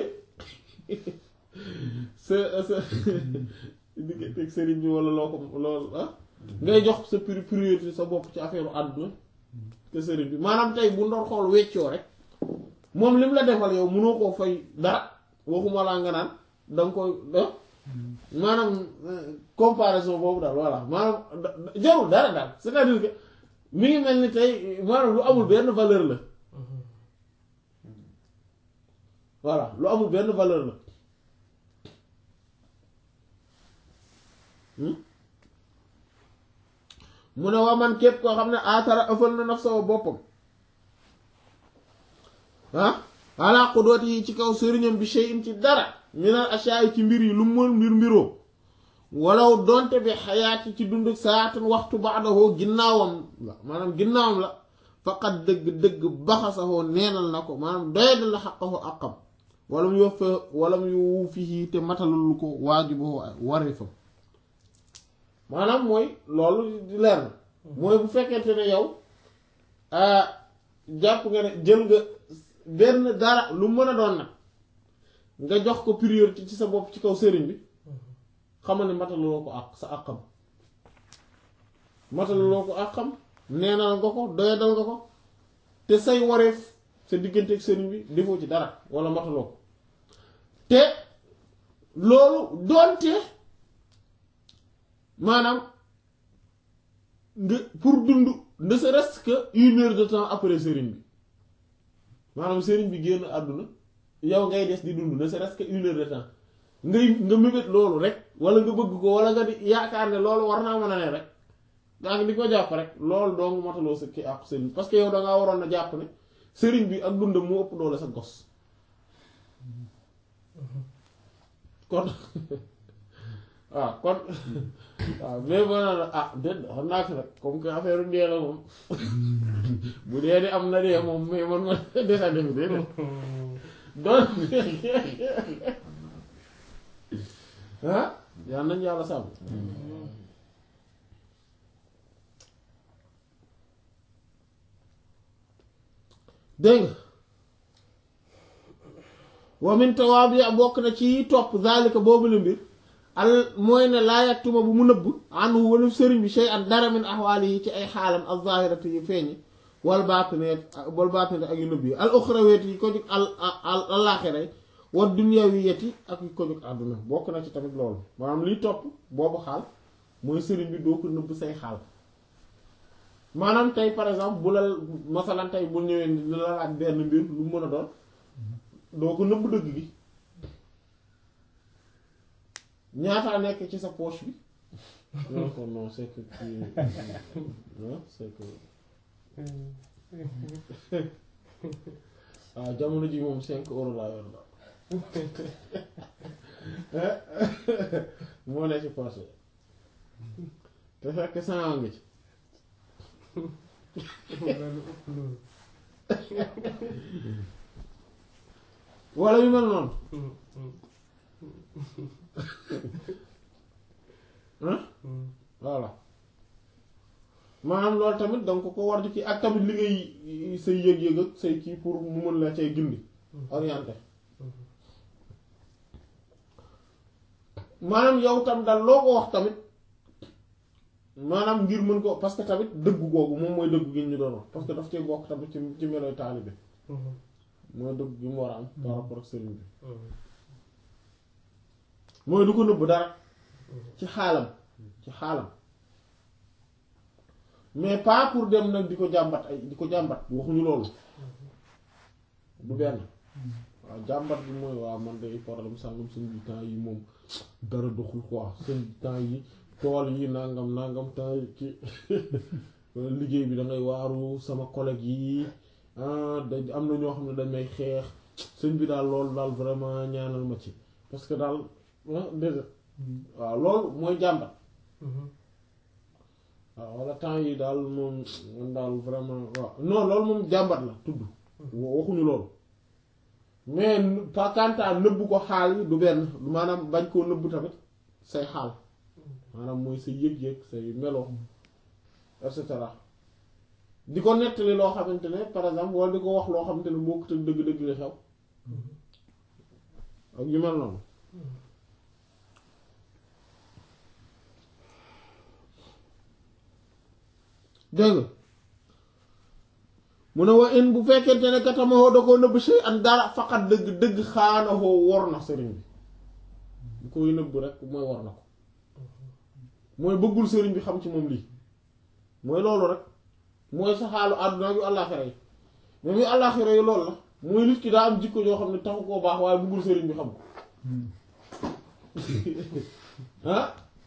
sa sa digganteeg sëriñ bi wala loo ko loolu ah ngay jox sa priorité sa bopp ci affaire àdduna te sëriñ bi maanaam tey bu ndoon xool weccoo rek moom lim la defal yow mënoo koo fay dara waxuma laa nga naan danga koy maanaam comparaison boobu daal voilà maanaam jarul dara daal c'est-à-dire que mi ngi mel ni tey maanaam lu amul benn valeur la voilà lu amul benn valeur la mu ne waa man képp koo xam ne aatara ëffal na naf sawa boppam ah ala qudooti yi ci kaw sëriñam bi shay'in ci dara minal ashaay ci mbir yi lu mu mbir mbiroo walaw donte bi xayaati ci dund saatan waxtu ba'dahu ginnaawam la maanaam ginnaawam la faqat dëgg dëgg baxasahoo neenal na ko maanaam doyadal la xaqahu àqam wala mu yof wala mu yowu fii te matalul ko waajibahu wareefam maanaam mooy loolu di leer na mooy bu fekkente ne yow jàpp nga ne jël nga benn dara lu mën a doon nag nga jox ko priorité ci sa bopp ci kaw sëriñ bi xamal ne mataluloo ko àq sa àqam mataluloo ko àqam neenal nga ko doyadal nga ko te say wareef sa diggante ak sëriñ bi defoo ci dara wala mataloo ko te loolu doonte maanaam nga pour dund ne serait-ce que une heure de temps après sëriñ bi maanaam sëriñ bi génn àdduna yow ngay des di dund ne serait-ce que une heure de temps ngay nga mébét loolu rek wala nga bëgg ko wala nga di yaakaar ne loolu war naa mën a ne rek daa ngi di ko jàpp rek loolu dong mataloo sa kii ak sëriñ parce que yow dangaa waroon na jàpp ne sëriñ bi ak dundam moo ëpp doole sa gos kon waaw kon waaw mais boo naan ah déet xam naa ko nag comme que affaire dee la moom bu dee di am na dee moom mais man ma desa def déedéet donc ah yal nañ yàlla sàmm dégg nga wa min tawaabi bokk na ci topp zalika boobu la mbir al mooy ne laa yaktuma bu mu nëbb anhu wala sëriñ bi shay an dara min axwaali yi ci ay xaalam al zahirati yu feeñi wal baatineet wal baatineet ak yu nëbb yi al uxrawiyati yi ko jóg al al alaaxira wa dunyawiyati ak yu ko jóg àdduna bokk na ci tamit loolu maanaam liy topp boobu xaal mooy sëriñ bi doo ko nëbb say xaal maanaam tey par exemple bu la masalan tey bu ñëwee di la laaj benn mbir lu mën a doon doo ko nëbb dëgg gi ñaataa nekk ci sa poche bi non ko non c'est que non c'est que waaw jamono ji moom cinq euros laa yor la moo ne ci poche te fekk cent ngi ci wala yu mel noonu voilà maanaam loolu tamit donc ko war di kii ak tamit li ngay say yëg-yëg ak say kii pour mu mën la cay gindi orienté maanaam yow tam daal loo ko wax tamit maanaam ngir mën ko parce que tamit dëggu googu moom mooy dëggu gi ñu doon wax parce que daf cee bokk tamit ci ci meloy taalibe mooy dëgg gi mu war a am par rapport ak sëriñ bi mooy du ko nëbb dara ci xaalam ci xaalam mais pas pour dem nag di ko jàmbat ay di ko jàmbat waxuñu loolu du benn waaw jàmbat bi mooy waaw man de problème sangam seen bi temps yi moom dara doxul quoi seen temps yi tool yi nangam nangam temps yi ki liggéey bi da ngay waaru sama collègue yi ah da am na ñoo xam ne dañ may xeex sëñ bi daal loolu daal vraiment ñaanal ma ci parce que daal ah déedéet waaw loolu mooy jàmbat waaw wala temps yi daal moom man daal vraiment waaw non loolu moom jàmbat la tudd waxuñu loolu mais pas kantaa nëbb ko xaal yi du benn maanaam bañ koo nëbb tamit say xaal maanaam mooy say yëg-yëg say melo et cetera di ko nettali loo xamante ne par exemple wala di ko wax loo xamante ne bokkut ak dëgg-dëgg li xew ak yu mel noonu dégg nga mu ne wa in bu fekkente ne katamawoo da koo nëbb shay an dara faqat dëgg dëgg xaanawoo wor na sëriñ bi bu koy nëbb rek mooy war na ko mooy bëggul sëriñ bi xam ci moom lii mooy loolu rek mooy sa xaalu àdduna yu àllaaxira yi même yu àllaaxira yi loolu la mooy nit ki daa am jikko joo xam ne taxu koo baax waaye bëggul sëriñ bi xam ko ah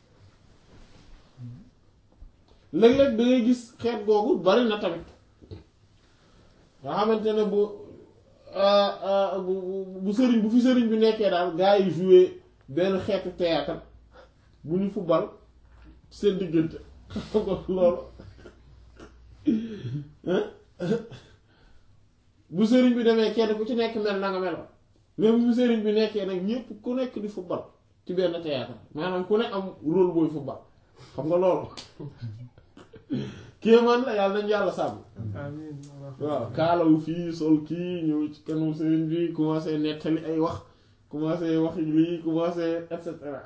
léeg-léeg da ngay gis xeet googu bari na tamit nga xamante ne bu bu bu sëriñ bu fi sëriñ bi nekkee daal gars yi joué benn xeetu théâtre bu ñu football seen diggante xam nga loolu bu sëriñ bi demee kenn ku ci nekk mel na nga meloon même bu sëriñ bi nekkee nag ñépp ku nekk di football ci benn théâtre maanaam ku ne am rôle booy football xam nga loolu kéemaan la yàlla nañ yàlla sàmm waaw kaalawu fii sol kii ñëw ci kanamu sëriñ bi commencé nettali ay wax commencé wax lii commencé et cetera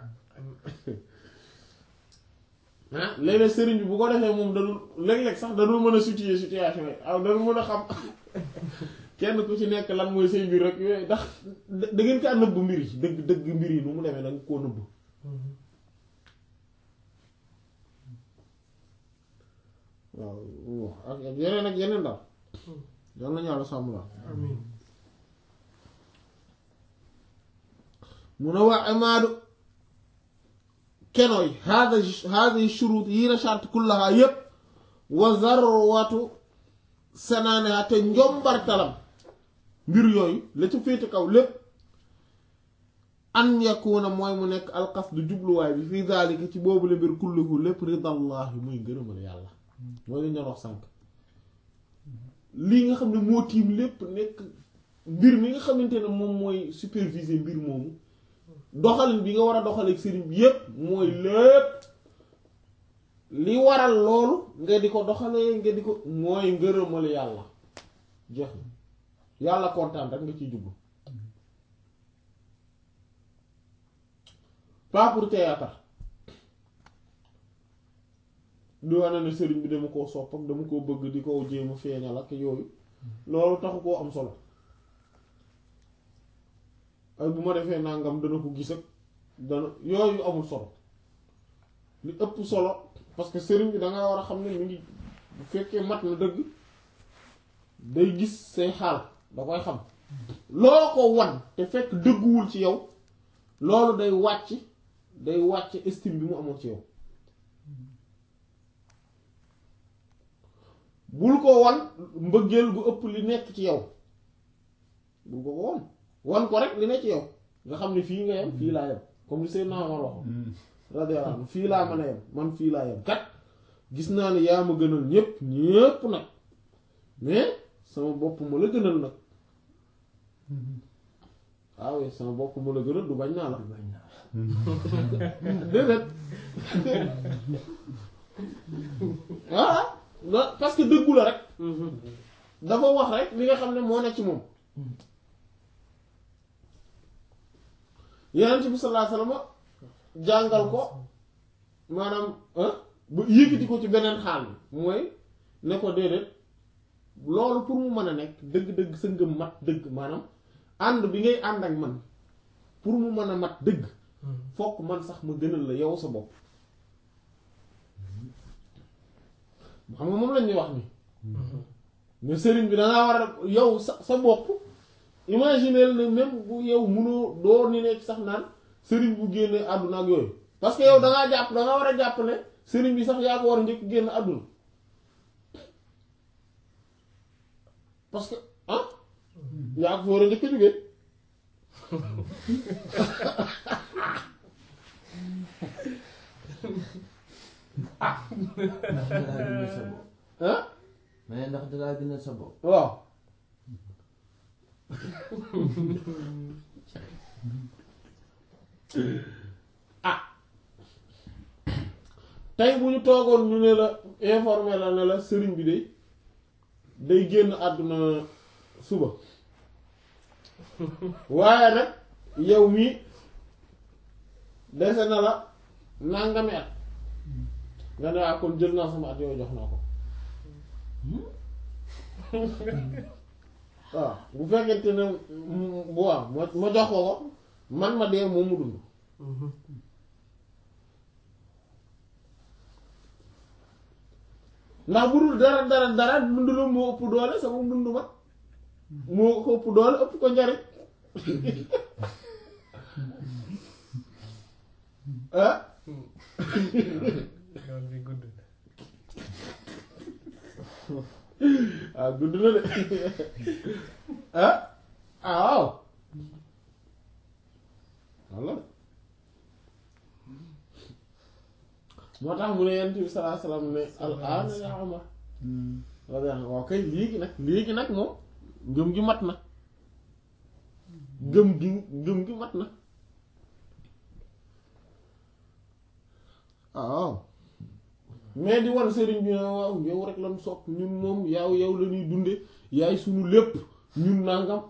ah léeg-léeg sëriñ bi bu ko defee moom dadul léeg-léeg sax dadul mën a situer situation yi aw dadul mën a xam kenn ku ci nekk lan mooy say mbir rek yooyu ndax da ngeen kaa nëbb mbir yi dëgg dëgg mbir yi nu mu demee da nga koo nëbb waaw ak yeneen ak yeneen daal yal nañu yàlla sàmm la amiin mun a wax imaadu kenoy hada hadi shurut yi la charte kullaha yépp wa zarwatu sanaaniha te njombartalam mbir yooyu la ca féete kaw lépp an yakuna mooy mu nekk alqasdu jubluwaay bi fii daalika ci boobu la mbir kulluhu lépp ridallahi muy ngërëmal yàlla mooy lañ doon wax sànk lii nga xam ne moo tiim lépp nekk mbir mi nga xamante ne moom mooy superviser mbir moomu doxalin bi nga war a doxaleeg sëriñ bi yépp mooy lépp li waral loolu nga di ko doxalee nga di ko mooy ngërëmal yàlla jeex na yàlla kontaan rek nga ciy jublu pas pour théâtre di wane ne sëriñ bi dama koo sopp ak dama koo bëgg di ko jéem a feeñal ak yooyu loolu taxu koo am solo ay bu ma defee nangam dana ko gis ak dana yooyu amul solo li ëpp solo parce que sëriñ bi danga war a xam ne mi ngi bu fekkee mat na dëgg day gis say xaal da koy xam loo ko wan te fekk dëgguwul ci yow loolu day wàcc day wàcc estime bi mu amoon ci yow bul ko wan mbëggeel gu ëpp li nekk ci yow bul ko ko wan wan ko rek li nekk ci yow nga xam ne fii nga yem fii laa yem comme li Seydina Omar waxoon radiyallahu anhu fii laa mën a yem man fii laa yem kat gis naa ne yaa ma gënal ñépp ñépp nag mais sama bopp ma la gënal nag waaw sama bopp ma la gënal du bañ naa la déedéet voilà parce que dëggu la rek dafa wax rek li nga xam ne moo nekk ci moom Yonent bi sallallahu alayhi wasallam jàngal ko maanaam ba yëkkati ko ci beneen xaal bi mooy ne ko déedéet loolu pour mu mën a nekk dëgg-dëgg sa ngëm mat dëgg maanaam ànd bi ngay ànd ak man pour mu mën a mat dëgg fokk man sax ma gënal la yow sa bopp xam nga moom lañ ñuy wax ni mais sëriñ bi dangaa war a yow sa sa bopp imaginer ne même bu yow munoo doo ni nekk sax naan sëriñ bu génne àdduna ak yooyu parce que yow dangaa jàpp dangaa war a jàpp ne sëriñ bi sax yaa ko war a njëkk génn àdduna parce que ah yaa ko fa war a njëkk a jógee ndax dalaa gën a sa bopp ah mais ndax dalaa gën a sa bopp waaw ah tey bu ñu toogoon ñu ne la informé la ne la sëriñ bi day day génn àdduna suba waaye nag yow mii dese na la nangami at nga ne waa kon jël naa sama at yooyu jox naa ko waaw bu fekkente ne mm, bu waaw ma ma jox ko ko man ma dee moom mu dund ndax bu dul dara dara dara dund la moo ëpp doole sama dund ma moo ko ëpp doole ëpp ko njariñ ah yoon bi gudd ah gudd na de ah ah waaw walla moo tax mu ne yent bi salaa salaam ne al aana ya Umar radiyallahu waaw kay léegi nag léegi nag moom ngëm gi mat na ngëm gi ngëm gi mat na ah waaw mais di wan sëriñ bi ne waaw yow rek lan sopp ñun moom yaaw yow la ñuy dunde yaay sunu lépp ñun nangam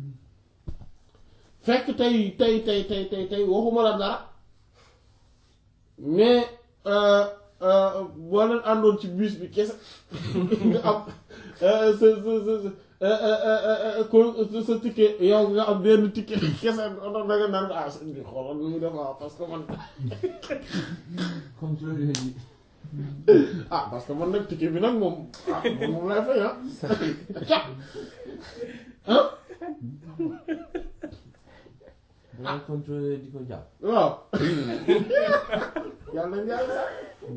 fekk tey tey tey tey tey tey waxuma la dara mais boo leen àndoon ci bus bi kese nga am sa sa sa ko sa ticket yow nga am benn ticket kese da nga naan ko ah sëñ bi xoolal nu mu def waaw parce que man contrôle yi ah parce que man nag ticket bi nag moom ah moom moom lay fay ah ca ah dangay contrôler di ko jàpp waaw yàlla nañ yàlla sax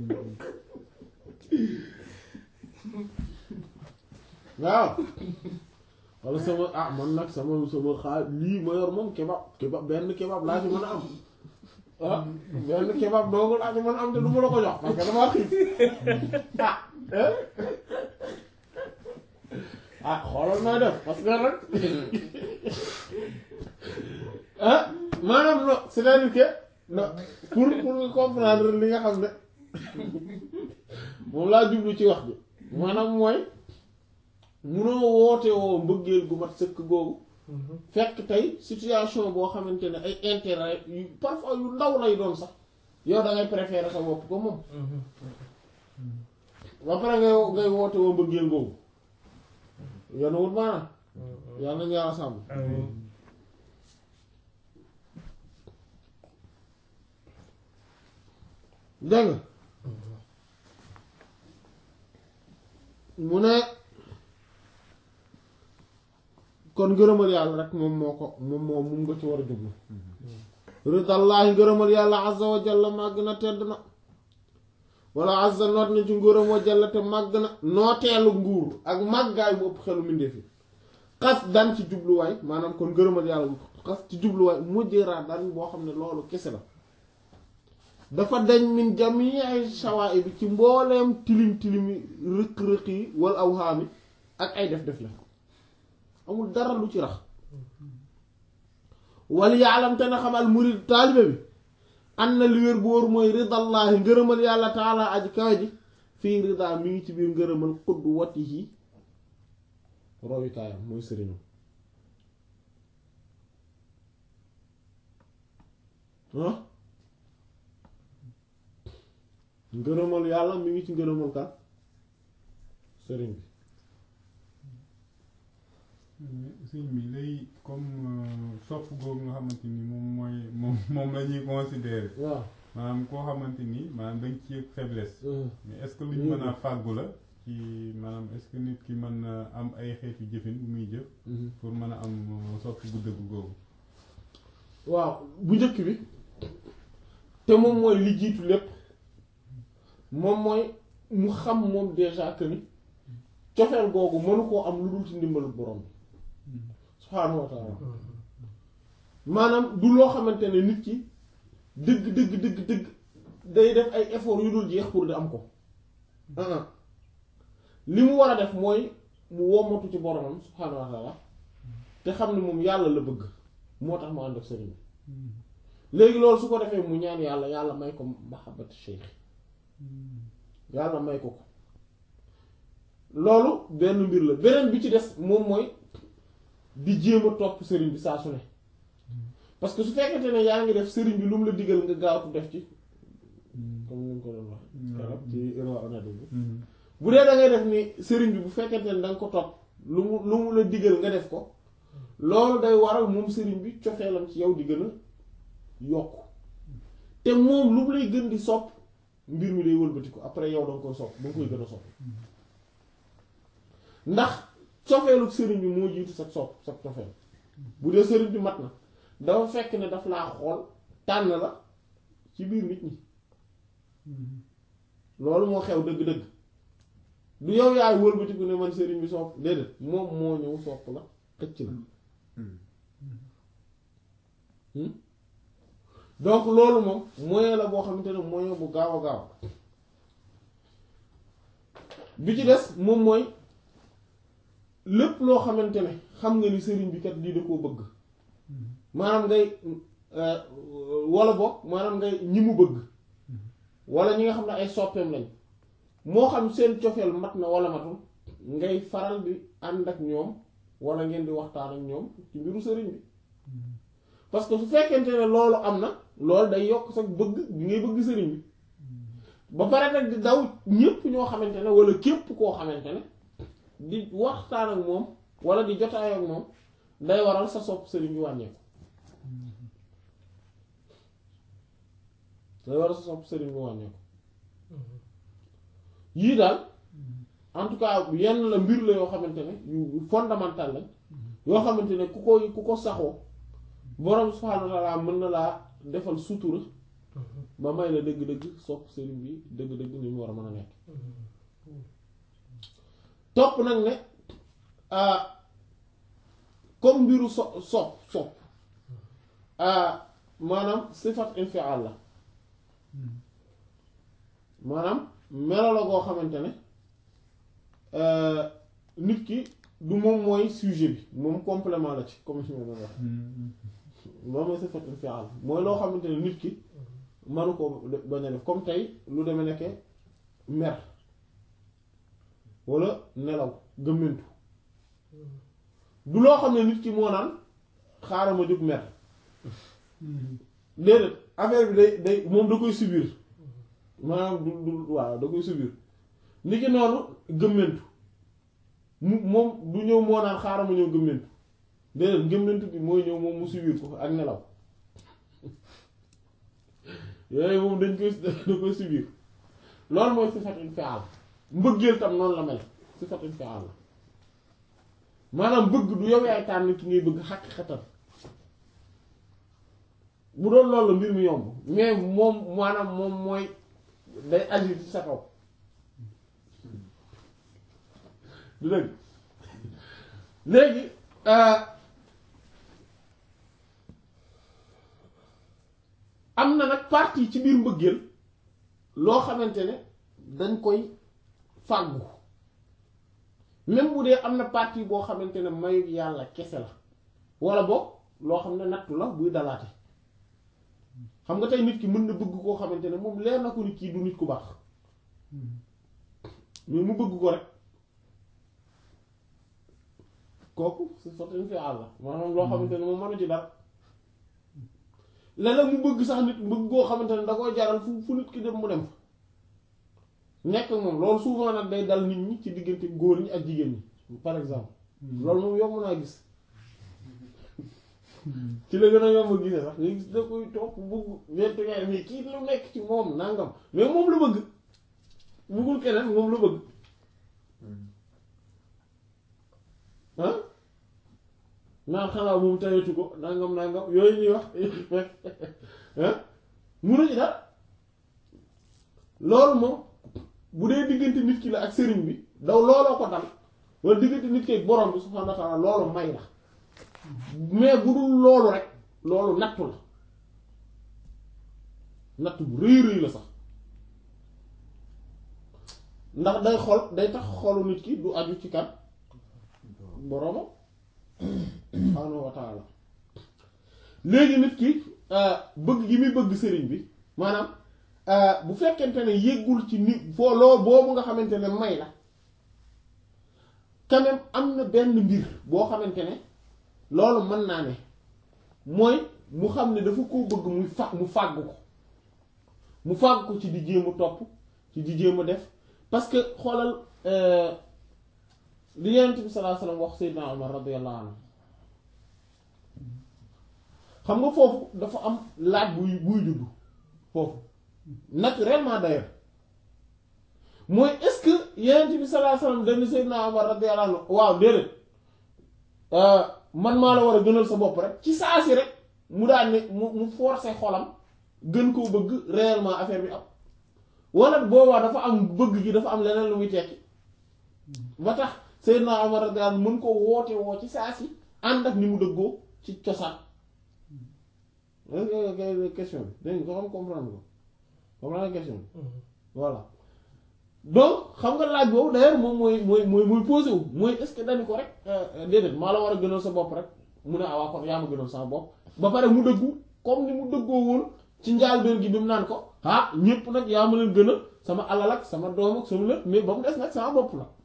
waaw wala sama ah man nag sama sama xaar lii ma yor moom kebab kebab benn kebab laa ci mën a am ah benn kebab doogu laa ci mën a am te du ma la ko jox parce que dama xiif ah eh ah xoolal nooy def parce que nag ah maanaam non c'est-à-dire que non pour pour nga comprendre li nga xam ne moom laa jublu ci wax bi maanaam mooy munoo woote woo mbëggeel gu mat sëkk googu fekk tey situation boo xamante ne ay intérêt yu parfois yu ndaw lay doon sax yow da ngay préférer sa bopp ko moom ba pare ngay ngay woote woo mbëggeel googu yoon wut maanaam yàlla nañu yàlla sàmm amiin dégg nga mu ne kon ngërëmal yàlla rek moom moo ko moom moo moom nga ci war a jublu ridallaahi ngërëmal yàlla azza wa jalla màgg na tedd na wala azza noot na ci ngërëm wa jalla te màgg na nooteelu nguur ak màggaay bu ëpp xelu mbindeef yi xas dan ci jubluwaay maanaam kon ngërëmal yàlla xas ci jubluwaay mujjëraa dan boo xam ne loolu kese la dafa dañ min jamii shawaa'i bi ci mbooleem tilim tilimi rëq-rëq yi wal awhaami ak ay def def la amul dara lu ci rax wal yaalam te na xamal murid taalibe bi an na li wér bu wóor mooy ridallaahi ngërëmal yàlla taala aji kawe ji fii rida mi ngi ci biir ngërëmal xudd wati yi royukaayam mooy sëriñam ah ngërëmal yàlla mi ngi ci ngërëmal kan sëriñ bi sëñ bi lay comme sopp googu nga xamante ni moom mooy moom moom la ñuy considérer waaw maanaam koo xamante ni maanaam dañ ci yëg faiblesse mais est-ce que lu ñu mën a fàggu la ci maanaam est-ce que nit ki mën na am ay xeetu jëfin bu muy jëf pour mën a am sopp gu dëgg googu waaw bu njëkk bi te moom mooy li jiitu lépp moom mooy mu xam moom déjà que ni cofeel googu mënu koo am lu dul ci ndimbalu borom bi subhaanahu wa taala maanaam du loo xamante ne nit ki dëgg dëgg dëgg dëgg day def ay effort yu dul jeex pour di am ko ah ah li mu war a def mooy mu wommatu ci boromam subhaanahu wa taala te xam ne moom yàlla la bëgg moo tax mu ànd ak sëriñ bi léegi loolu su ko defee mu ñaan yàlla yàlla may ko mahabbatu cheikh yàlla may ko ko loolu benn mbir la beneen bi ci des moom mooy di jéem a topp sëriñ bi saa su ne parce que su fekkente ne yaa ngi def sëriñ bi lu mu la digal nga gaawtu def ci comme ni nga ko doon wax keroog ci Irwa Nadim bi bu dee da ngay def ni sëriñ bi bu fekkente ne da nga ko topp lu mu lu mu la digal nga def ko loolu day waral moom sëriñ bi cofeelam ci yow di gën a yokk te moom lu mu lay gën di sopp mbir mi day wëlbati ko après yow da nga koy sopp da nga koy gën a sopp ndax cofeelu sëriñ bi moo jiitu sa sopp sa cofeel bu dee sëriñ bi mat na dafa fekk ne daf laa xool tànn la ci biir nit ñi loolu moo xew dëgg-dëgg du yow yaay wëlbatiku ne man sëriñ bi sopp déedéet moom moo ñëw sopp la xëcc la donc loolu moom moyen la boo xamante ne moyen bu gaaw a gaaw bi ci des moom mooy lépp loo xamante ne xam nga ni sëriñ bi kat lii da koo bëgg maanaam ngay wala boog maanaam ngay ñi mu bëgg wala ñi nga xam ne ay soppeem lañ moo xam seen cofeel mat na wala matul ngay faral di ànd ak ñoom wala ngeen di waxtaan ak ñoom ci mbiru sëriñ bi parce que su fekkente ne loolu am na loolu day yokk sa bëgg bi ngay bëgg sëriñ bi ba pare nag di daw ñépp ñoo xamante ne wala képp koo xamante ne di waxtaan ak moom wala di jotaay ak moom day waral sa sopp sëriñ bi wàññeeku day waral sa sopp sëriñ bi wàññeeku yii daal en tout cas yenn la mbir la yoo xamante ne yu fondamental lañ yoo xamante ne ku koy ku ko saxoo borom subhaanahu wa ta'ala mën na laa defal sutura ba may la dëgg-dëgg sopp sëriñ bi dëgg-dëgg ni mu war a mën a nekk topp nag ne comme mbiru so sopp sopp maanaam sifat infial la maanaam melo la goo xamante ne nit ki du moom mooy sujet bi moom complément la ci comme si ma doon wax loolu mooy sifat infial mooy loo xamante ne nit ki manu ko bañ a def comme tey lu demee nekke mer walla nelaw gëmmentu du loo xam ne nit ki moo naan xaaral ma jóg mer déedéet affaire bi day day moom da koy subir maanaam du du waaw da koy subir nit ki noonu gëmmentu mu moom du ñëw moo naan xaaral ma ñëw gëmmentu déedéet gëmmentu bi mooy ñëw moom mu subir ko ak nelaw yooyu moom dañ koy da koy subir loolu mooy sifatul fi'al mbëggeel tam noonu la mel sifatul fi'al la maanaam bëgg du yow yaay tànn ki ngay bëgg xaqiqatan bu doon loolu la mbir mi yomb mais moom maanaam moom mooy day agir ci sa kaw du dëgg léegi am na nag partie ci biir mbëggeel loo xamante ne dañ koy fàggu même bu dee am na partie boo xamante ne mayu yàlla kese la wala boog loo xam ne nattu la buy dalaate xam nga tey nit ki mën na bëgg koo xamante ne moom leer na ko ni kii du nit ku baax mais mu bëgg ko rek kooku c'est certain fi àlla maanaam loo xamante ne moom mënu ci dara léeg-léeg mu bëgg sax nit bëgg koo xamante ne da koy jaral fu fu nit ki dem mu dem fa nekk moom loolu souvent nag day dal nit ñi ci diggante góor ñi ak jigéen ñi par exemple loolu moom yomb naa gis ci la gën a yomb gisee sax nga gis da koy topp bugg ñeenti ngay mais kii lu nekk ci moom nangam mais moom la bëgg buggul keneen moom la bëgg ah naan xanaa moom tayatu ko nangam nangam yooyu ñuy wax ah munu ci dara loolu moom bu dee diggante nit ki la ak sëriñ bi daw looloo ko dal wala diggante nit ki ak borom bi subhaanahu wa ta'ala loolu may la mais bu dul loolu rek loolu nattu la nattu bu rëy rëy la sax ndax day xol day tax xolu nit ki du aju ci kan boroomam subhaanahu wa ta'ala léegi nit ki bëgg gi muy bëgg sëriñ bi maanaam bu fekkente ne yéggul ci nit foo loo boobu nga xamante ne may la quand même am na benn mbir boo xamante ne loolu mën naa ne mooy mu xam ne dafa koo bëgg muy fa mu fàgg ko mu fàgg ko ci di jéem a topp ci di jéem a def parce que xoolal li Yonent bi sallallahu alayhi wasallam wax Seydina Omar radiyallahu anhu xam nga foofu dafa am laaj buy buy juddu foofu naturellement d'ailleurs mooy est-ce que Yonent bi sallallahu alayhi wasallam dañu Seydina Omar radiyallahu anhu waaw déedéet man maa la war a gënal sa bopp rek ci saa si rek mu daan ne mu mu forcer xolam gën koo bëgg réellement affaire bi am wala boobaa dafa am bëgg gi dafa am leneen lu muy tekki ba tax Seydina Omar radiyallahu anhu mën ko woote woo ci saa si ànd ak ni mu dëggoo ci cosaan question bi dégg nga ko xam comprendre ko comprendre question bi voilà donc xam nga laaj boobu d'ailleurs moom mooy mooy mooy mooy posé wu mooy est-ce que dañu ko rek déedéet maa la war a gënal sa bopp rek mu ne awaa kon yaa ma gënal sama bopp ba pare mu dëggu comme ni mu dëggoo woon ci njaalbeen gi bi mu naan ko ah ñépp nag yaa ma leen gënal sama alal ak sama doom ak sama lépp mais ba mu des nag sama bopp la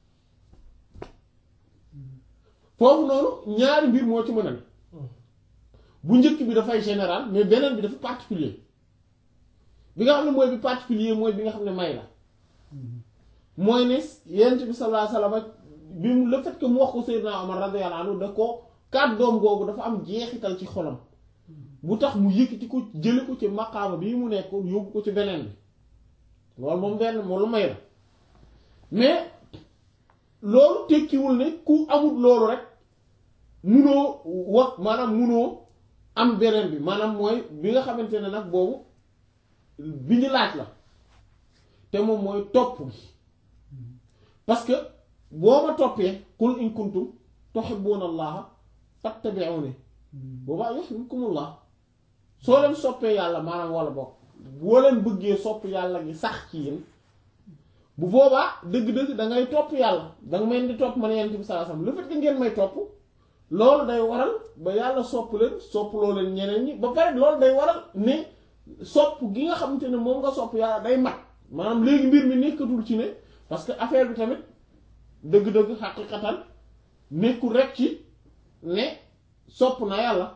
foofu noonu ñaari mbir moo ci mën a ne bu njëkk bi dafay général mais beneen bi dafa particulier bi nga xam ne mooy bi particulier mooy bi nga xam ne may la mooy ne yent bi sallallahu alayhi wasallam bi mu le fait que mu wax ko Seydina Omar radiyallahu anhu da ko kàddoom googu dafa am jeexital ci xolam bu tax mu yëkkati ko jële ko ci maqaama bii mu nekk yóbbu ko ci beneen bi loolu moom benn moom lu may la mais loolu tekkiwul ne ku amul loolu rek munoo wax maanaam munoo am beneen bi maanaam mooy bi nga xamante ne nag boobu bi ñu laaj la te moom mooy topp gi parce que boo ma toppee qul in kuntum tuhibbuna allaha fattabi'uni boobaa yuhibbukumullah soo leen soppee yàlla maanaam wala bokk boo leen bëggee sopp yàlla gi sax ci yéen bu boobaa dëgg-dëgg da ngay topp yàlla danga mel di topp man yonent bi sallallahu alayhi wasallam le fait que ngeen may topp loolu day waral ba yàlla sopp leen sopp loo leen ñeneen ñi ba pare loolu day waral ne sopp gi nga xamante ne moom nga sopp yàlla day mat maanaam léegi mbir mi nekkatul ci ne parce que affaire bi tamit dëgg-dëgg xaqiqatan nekkul rek ci ne sopp na yàlla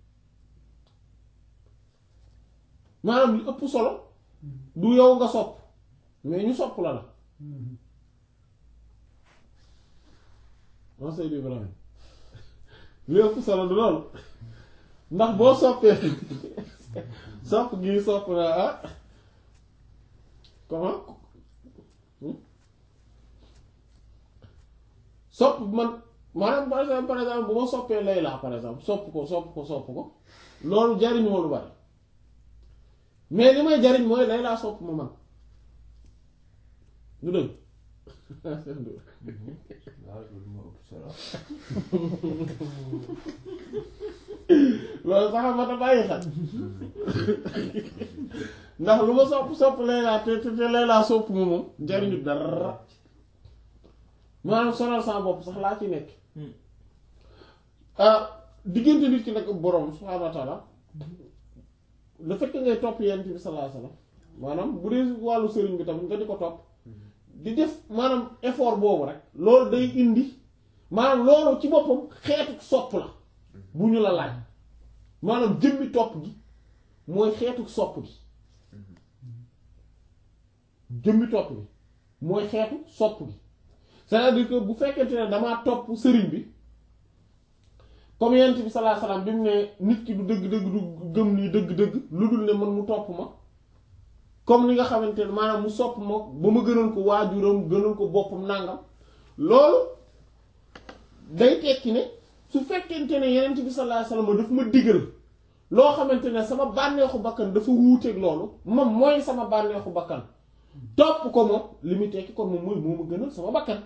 maanaam li ëpp solo du yow nga sopp mais ñu sopp la la man Seydou Ibrahima li ëpp solo du loolu ndax boo soppee sopp gi sopp na ah comment sopp man maanaam par exemple par exemple bu ma soppee Layla par exemple sopp ko sopp ko sopp ko loolu jariñ moo lu bari mais li may jariñ mooy Layla sopp ma man du dëgg waaw loolu moo ëpp solo loolu sax ma ta bàyyi xel ndax lu ma sopp sopp Layla te te te Layla sopp ma moom jariñu dara maanaam sonal sama bopp sax laa ci nekk diggante nit ki nag borom subhaanahu wa taala le fait que ngay topp yonent bi sallallahu alayhi wasallam maanaam bu dee wàllu sëriñ bi tamit nga di ko topp di def maanaam effort boobu rek loolu day indi maanaam loolu ci boppam xeetu sopp la bu ñu la laaj maanaam jëmmi topp gi mooy xeetu sopp gi jëmmi topp gi mooy xeetu sopp gi c'est-à-dire que bu fekkente ne damaa topp sëriñ bi comme yent bi sallallahu alayhi wasallam bi mu ne nit ki du dëgg-dëgg du gëm lii dëgg-dëgg lu dul ne man mu topp ma comme li nga xamante ne maanaam mu sopp ma ba ma gënal ko waajuram gënal ko boppam nangam loolu day tekki ne su fekkente ne yenent bi sallallahu alayhi wasallam daf ma digal loo xamante ne sama bànneexu bakkan dafa wuuteeg loolu moom mooy sama bànneexu bakkan topp ko moom li muy tekki kon moom mooy moo ma gënal sama bakkan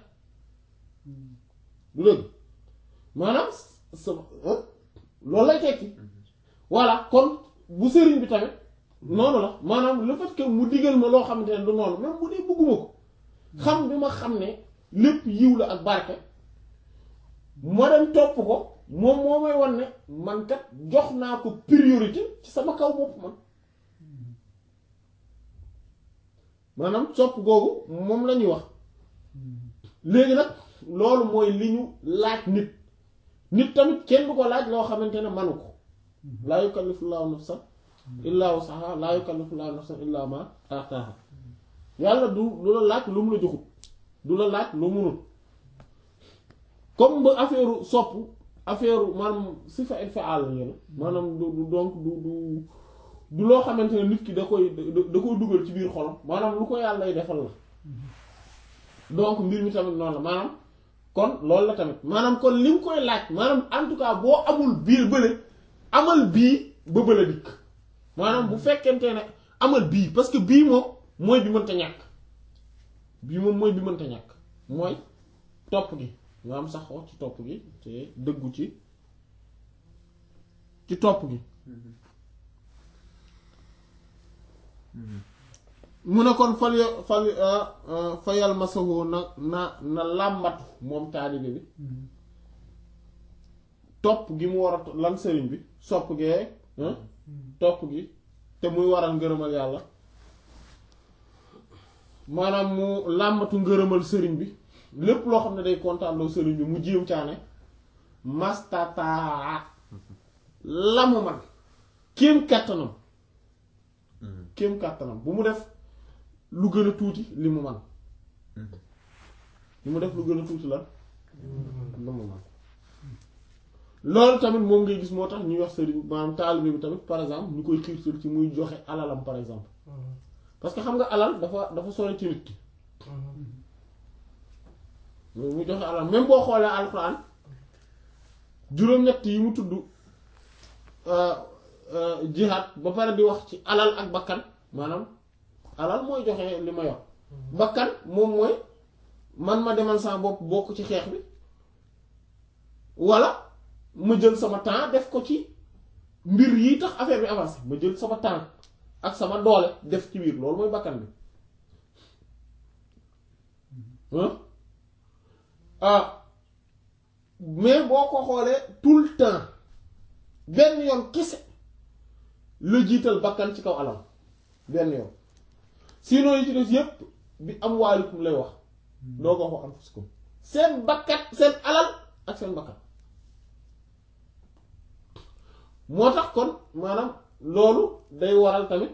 du dëgg maanaam sama loolu lay tekki voilà kon bu sëriñ bi tamit noonu la maanaam le fait que mu digal ma loo xamante ne du noonu même bu dee bëgguma ko xam bi ma xam ne lépp yiw la ak barke ma dem topp ko moom moo may wan ne man kat jox naa ko priorité ci sama kaw bopp man maanaam sopp googu moom la ñuy wax léegi nag loolu mooy li ñu laaj nit nit tamit kenn du ko laaj loo xamante ne manu ko laa yukallifullahu nafsan illaa wusaha laa yukallifullahu nafsan illaa ma ataaha yàlla du du la laaj lu mu la joxut du la laaj lu munul comme ba affaire sopp affaire maanaam sifa infial la ngeen maanaam du du donc du du du loo xamante ne nit ki da koy da koy dugal ci biir xolam maanaam lu ko yàlla lay defal la donc mbir mi tamit noonu la maanaam kon loolu la tamit maanaam kon li mu koy laaj maanaam en tout cas boo amul biir bële amal bii ba bële dikk maanaam bu fekkente ne amal bii parce que bii moom mooy bi mënta ñàkk bii moom mooy bi mënta ñàkk mooy topp gi nga am saxoo ci topp gi te dëggu ci ci topp gi mu ne kon fal fal fayal masahu na na na làmbatu moom taalibe bi topp gi mu war a lan sëriñ bi sopp gee topp gi te muy waral ngërëmal yàlla maanaam mu làmbatu ngërëmal sëriñ bi lépp loo xam ne day kontaanloo sëriñ bi mu jéem caane mastataa la mu man kéem kàttanam kéem kàttanam bu mu def lu gën a tuuti li mu man bu mu def lu gën a tuuti lan la mu man loolu tamit moom ngay gis moo tax ñuy wax sëriñ maanaam taalibe bi tamit par exemple ñu koy xiirtal ci muy joxe alalam par exemple parce que xam nga alal dafa dafa sore ci nit ki mu joxe alal même boo xoolee alxuraan juróom-ñett yi mu tudd jihaad ba pare di wax ci alal ak bakkan maanaam alal mooy joxe li ma yor bakkan moom mooy man ma demal sama bopp bokk ci xeex bi walla ma jël sama temps def ko ci mbir yi tax affaire bi avancé ma jël sama temps ak sama doole def ci biir loolu mooy bakkan bi ah mais boo ko xoolee tout le temps benn yoon kese la jiital bakkan ci kaw alal benn yoon sinon yi ci des yépp bi am waalikum lay wax doo ko wax anfusikum seen bakkat seen alal ak seen bakkan moo tax kon maanaam loolu day waral tamit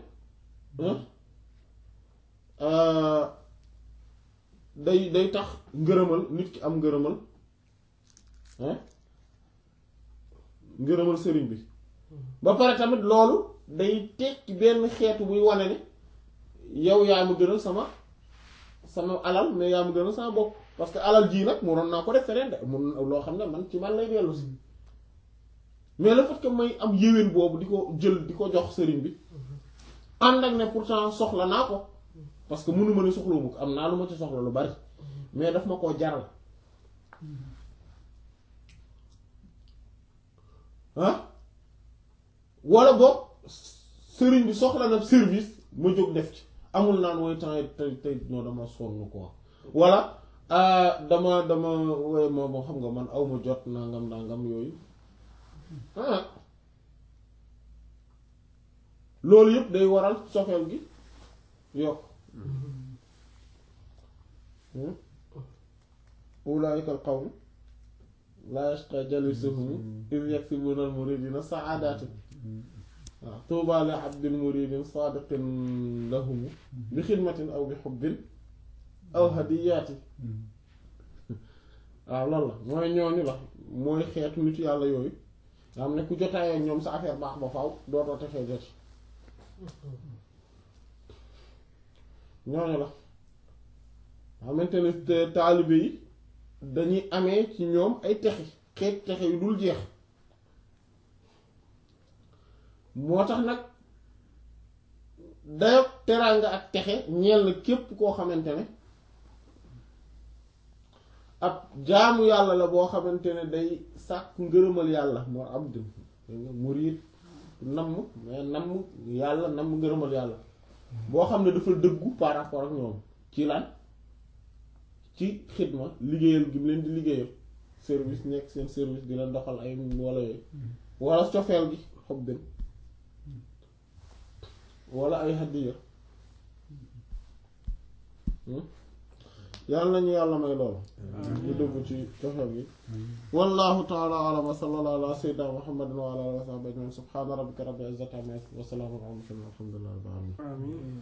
day day tax ngërëmal nit ki am ngërëmal ngërëmal sëriñ bi ba pare tamit loolu day tekki benn xeetu buy wane ne yow yaa ma gënal sama sama alal mais yaa ma gënal sama bopp parce que alal jii nag mënoon naa ko def feneen de mun loo xam ne man ci man lay dellu si mais le fait que may am yéwén boobu di ko jël di ko jox sëriñ bi ànd ak ne pourtant soxla naa ko parce que mënu ma ne soxlawuma ko am naa lu ma ci soxla lu bari mais daf ma koo jaral ah wala boog sëriñ bi soxla na service ma jóg def ci amul naan wooy temps tey tey non dama sonn quoi wala dama dama woy ma moo xam nga man aw ma jot nangam nangam yooyu ah loolu yëpp day waral sofeel gi yokk ulaa'ika al-qawmu laa yashqaa jalisuhum iz yaksibuna al-muridina sa'adatin waaw tuuba li abdin muridin saadiqin lahum bi xidmatin aw bi xubbin aw hadiyaati waaw loolu la mooy ñooñu la mooy xeetu nit yàlla yooyu nga xam ne ku jotaayoo ak ñoom sa affaire baax ba faaw dootoo texee jot ñooñu la xamante ne te- taalibe yi dañuy amee ci ñoom ay texe xeet texe yu dul jeex moo tax nag dayo teraanga ak texe ñeel na képp koo xamante ne ab jaamu yàlla la boo xamante ne day sàkk ngërëmal yàlla moo abd murid namm mais namm yàlla namm ngërëmal yàlla boo xam ne dafa dëggu par rapport ak ñoom ci lan ci xidma liggéeyal gi mu leen di liggéeyal service nekk seen service di leen doxal ay wala yooyu wala cofeel gi xob bin wala ay hadiya yàlla nañu yàlla may loolu ñu dugg ci cofeel gi wallahu taala alam wa sallallahu ala sayyidina muhammadin wa ala alihi wa sahbihi ajma'in subhana rabbika rabbil izzati amma yasifun wa salamun ala al mursalin walhamdulillahi rabbil alamin amiin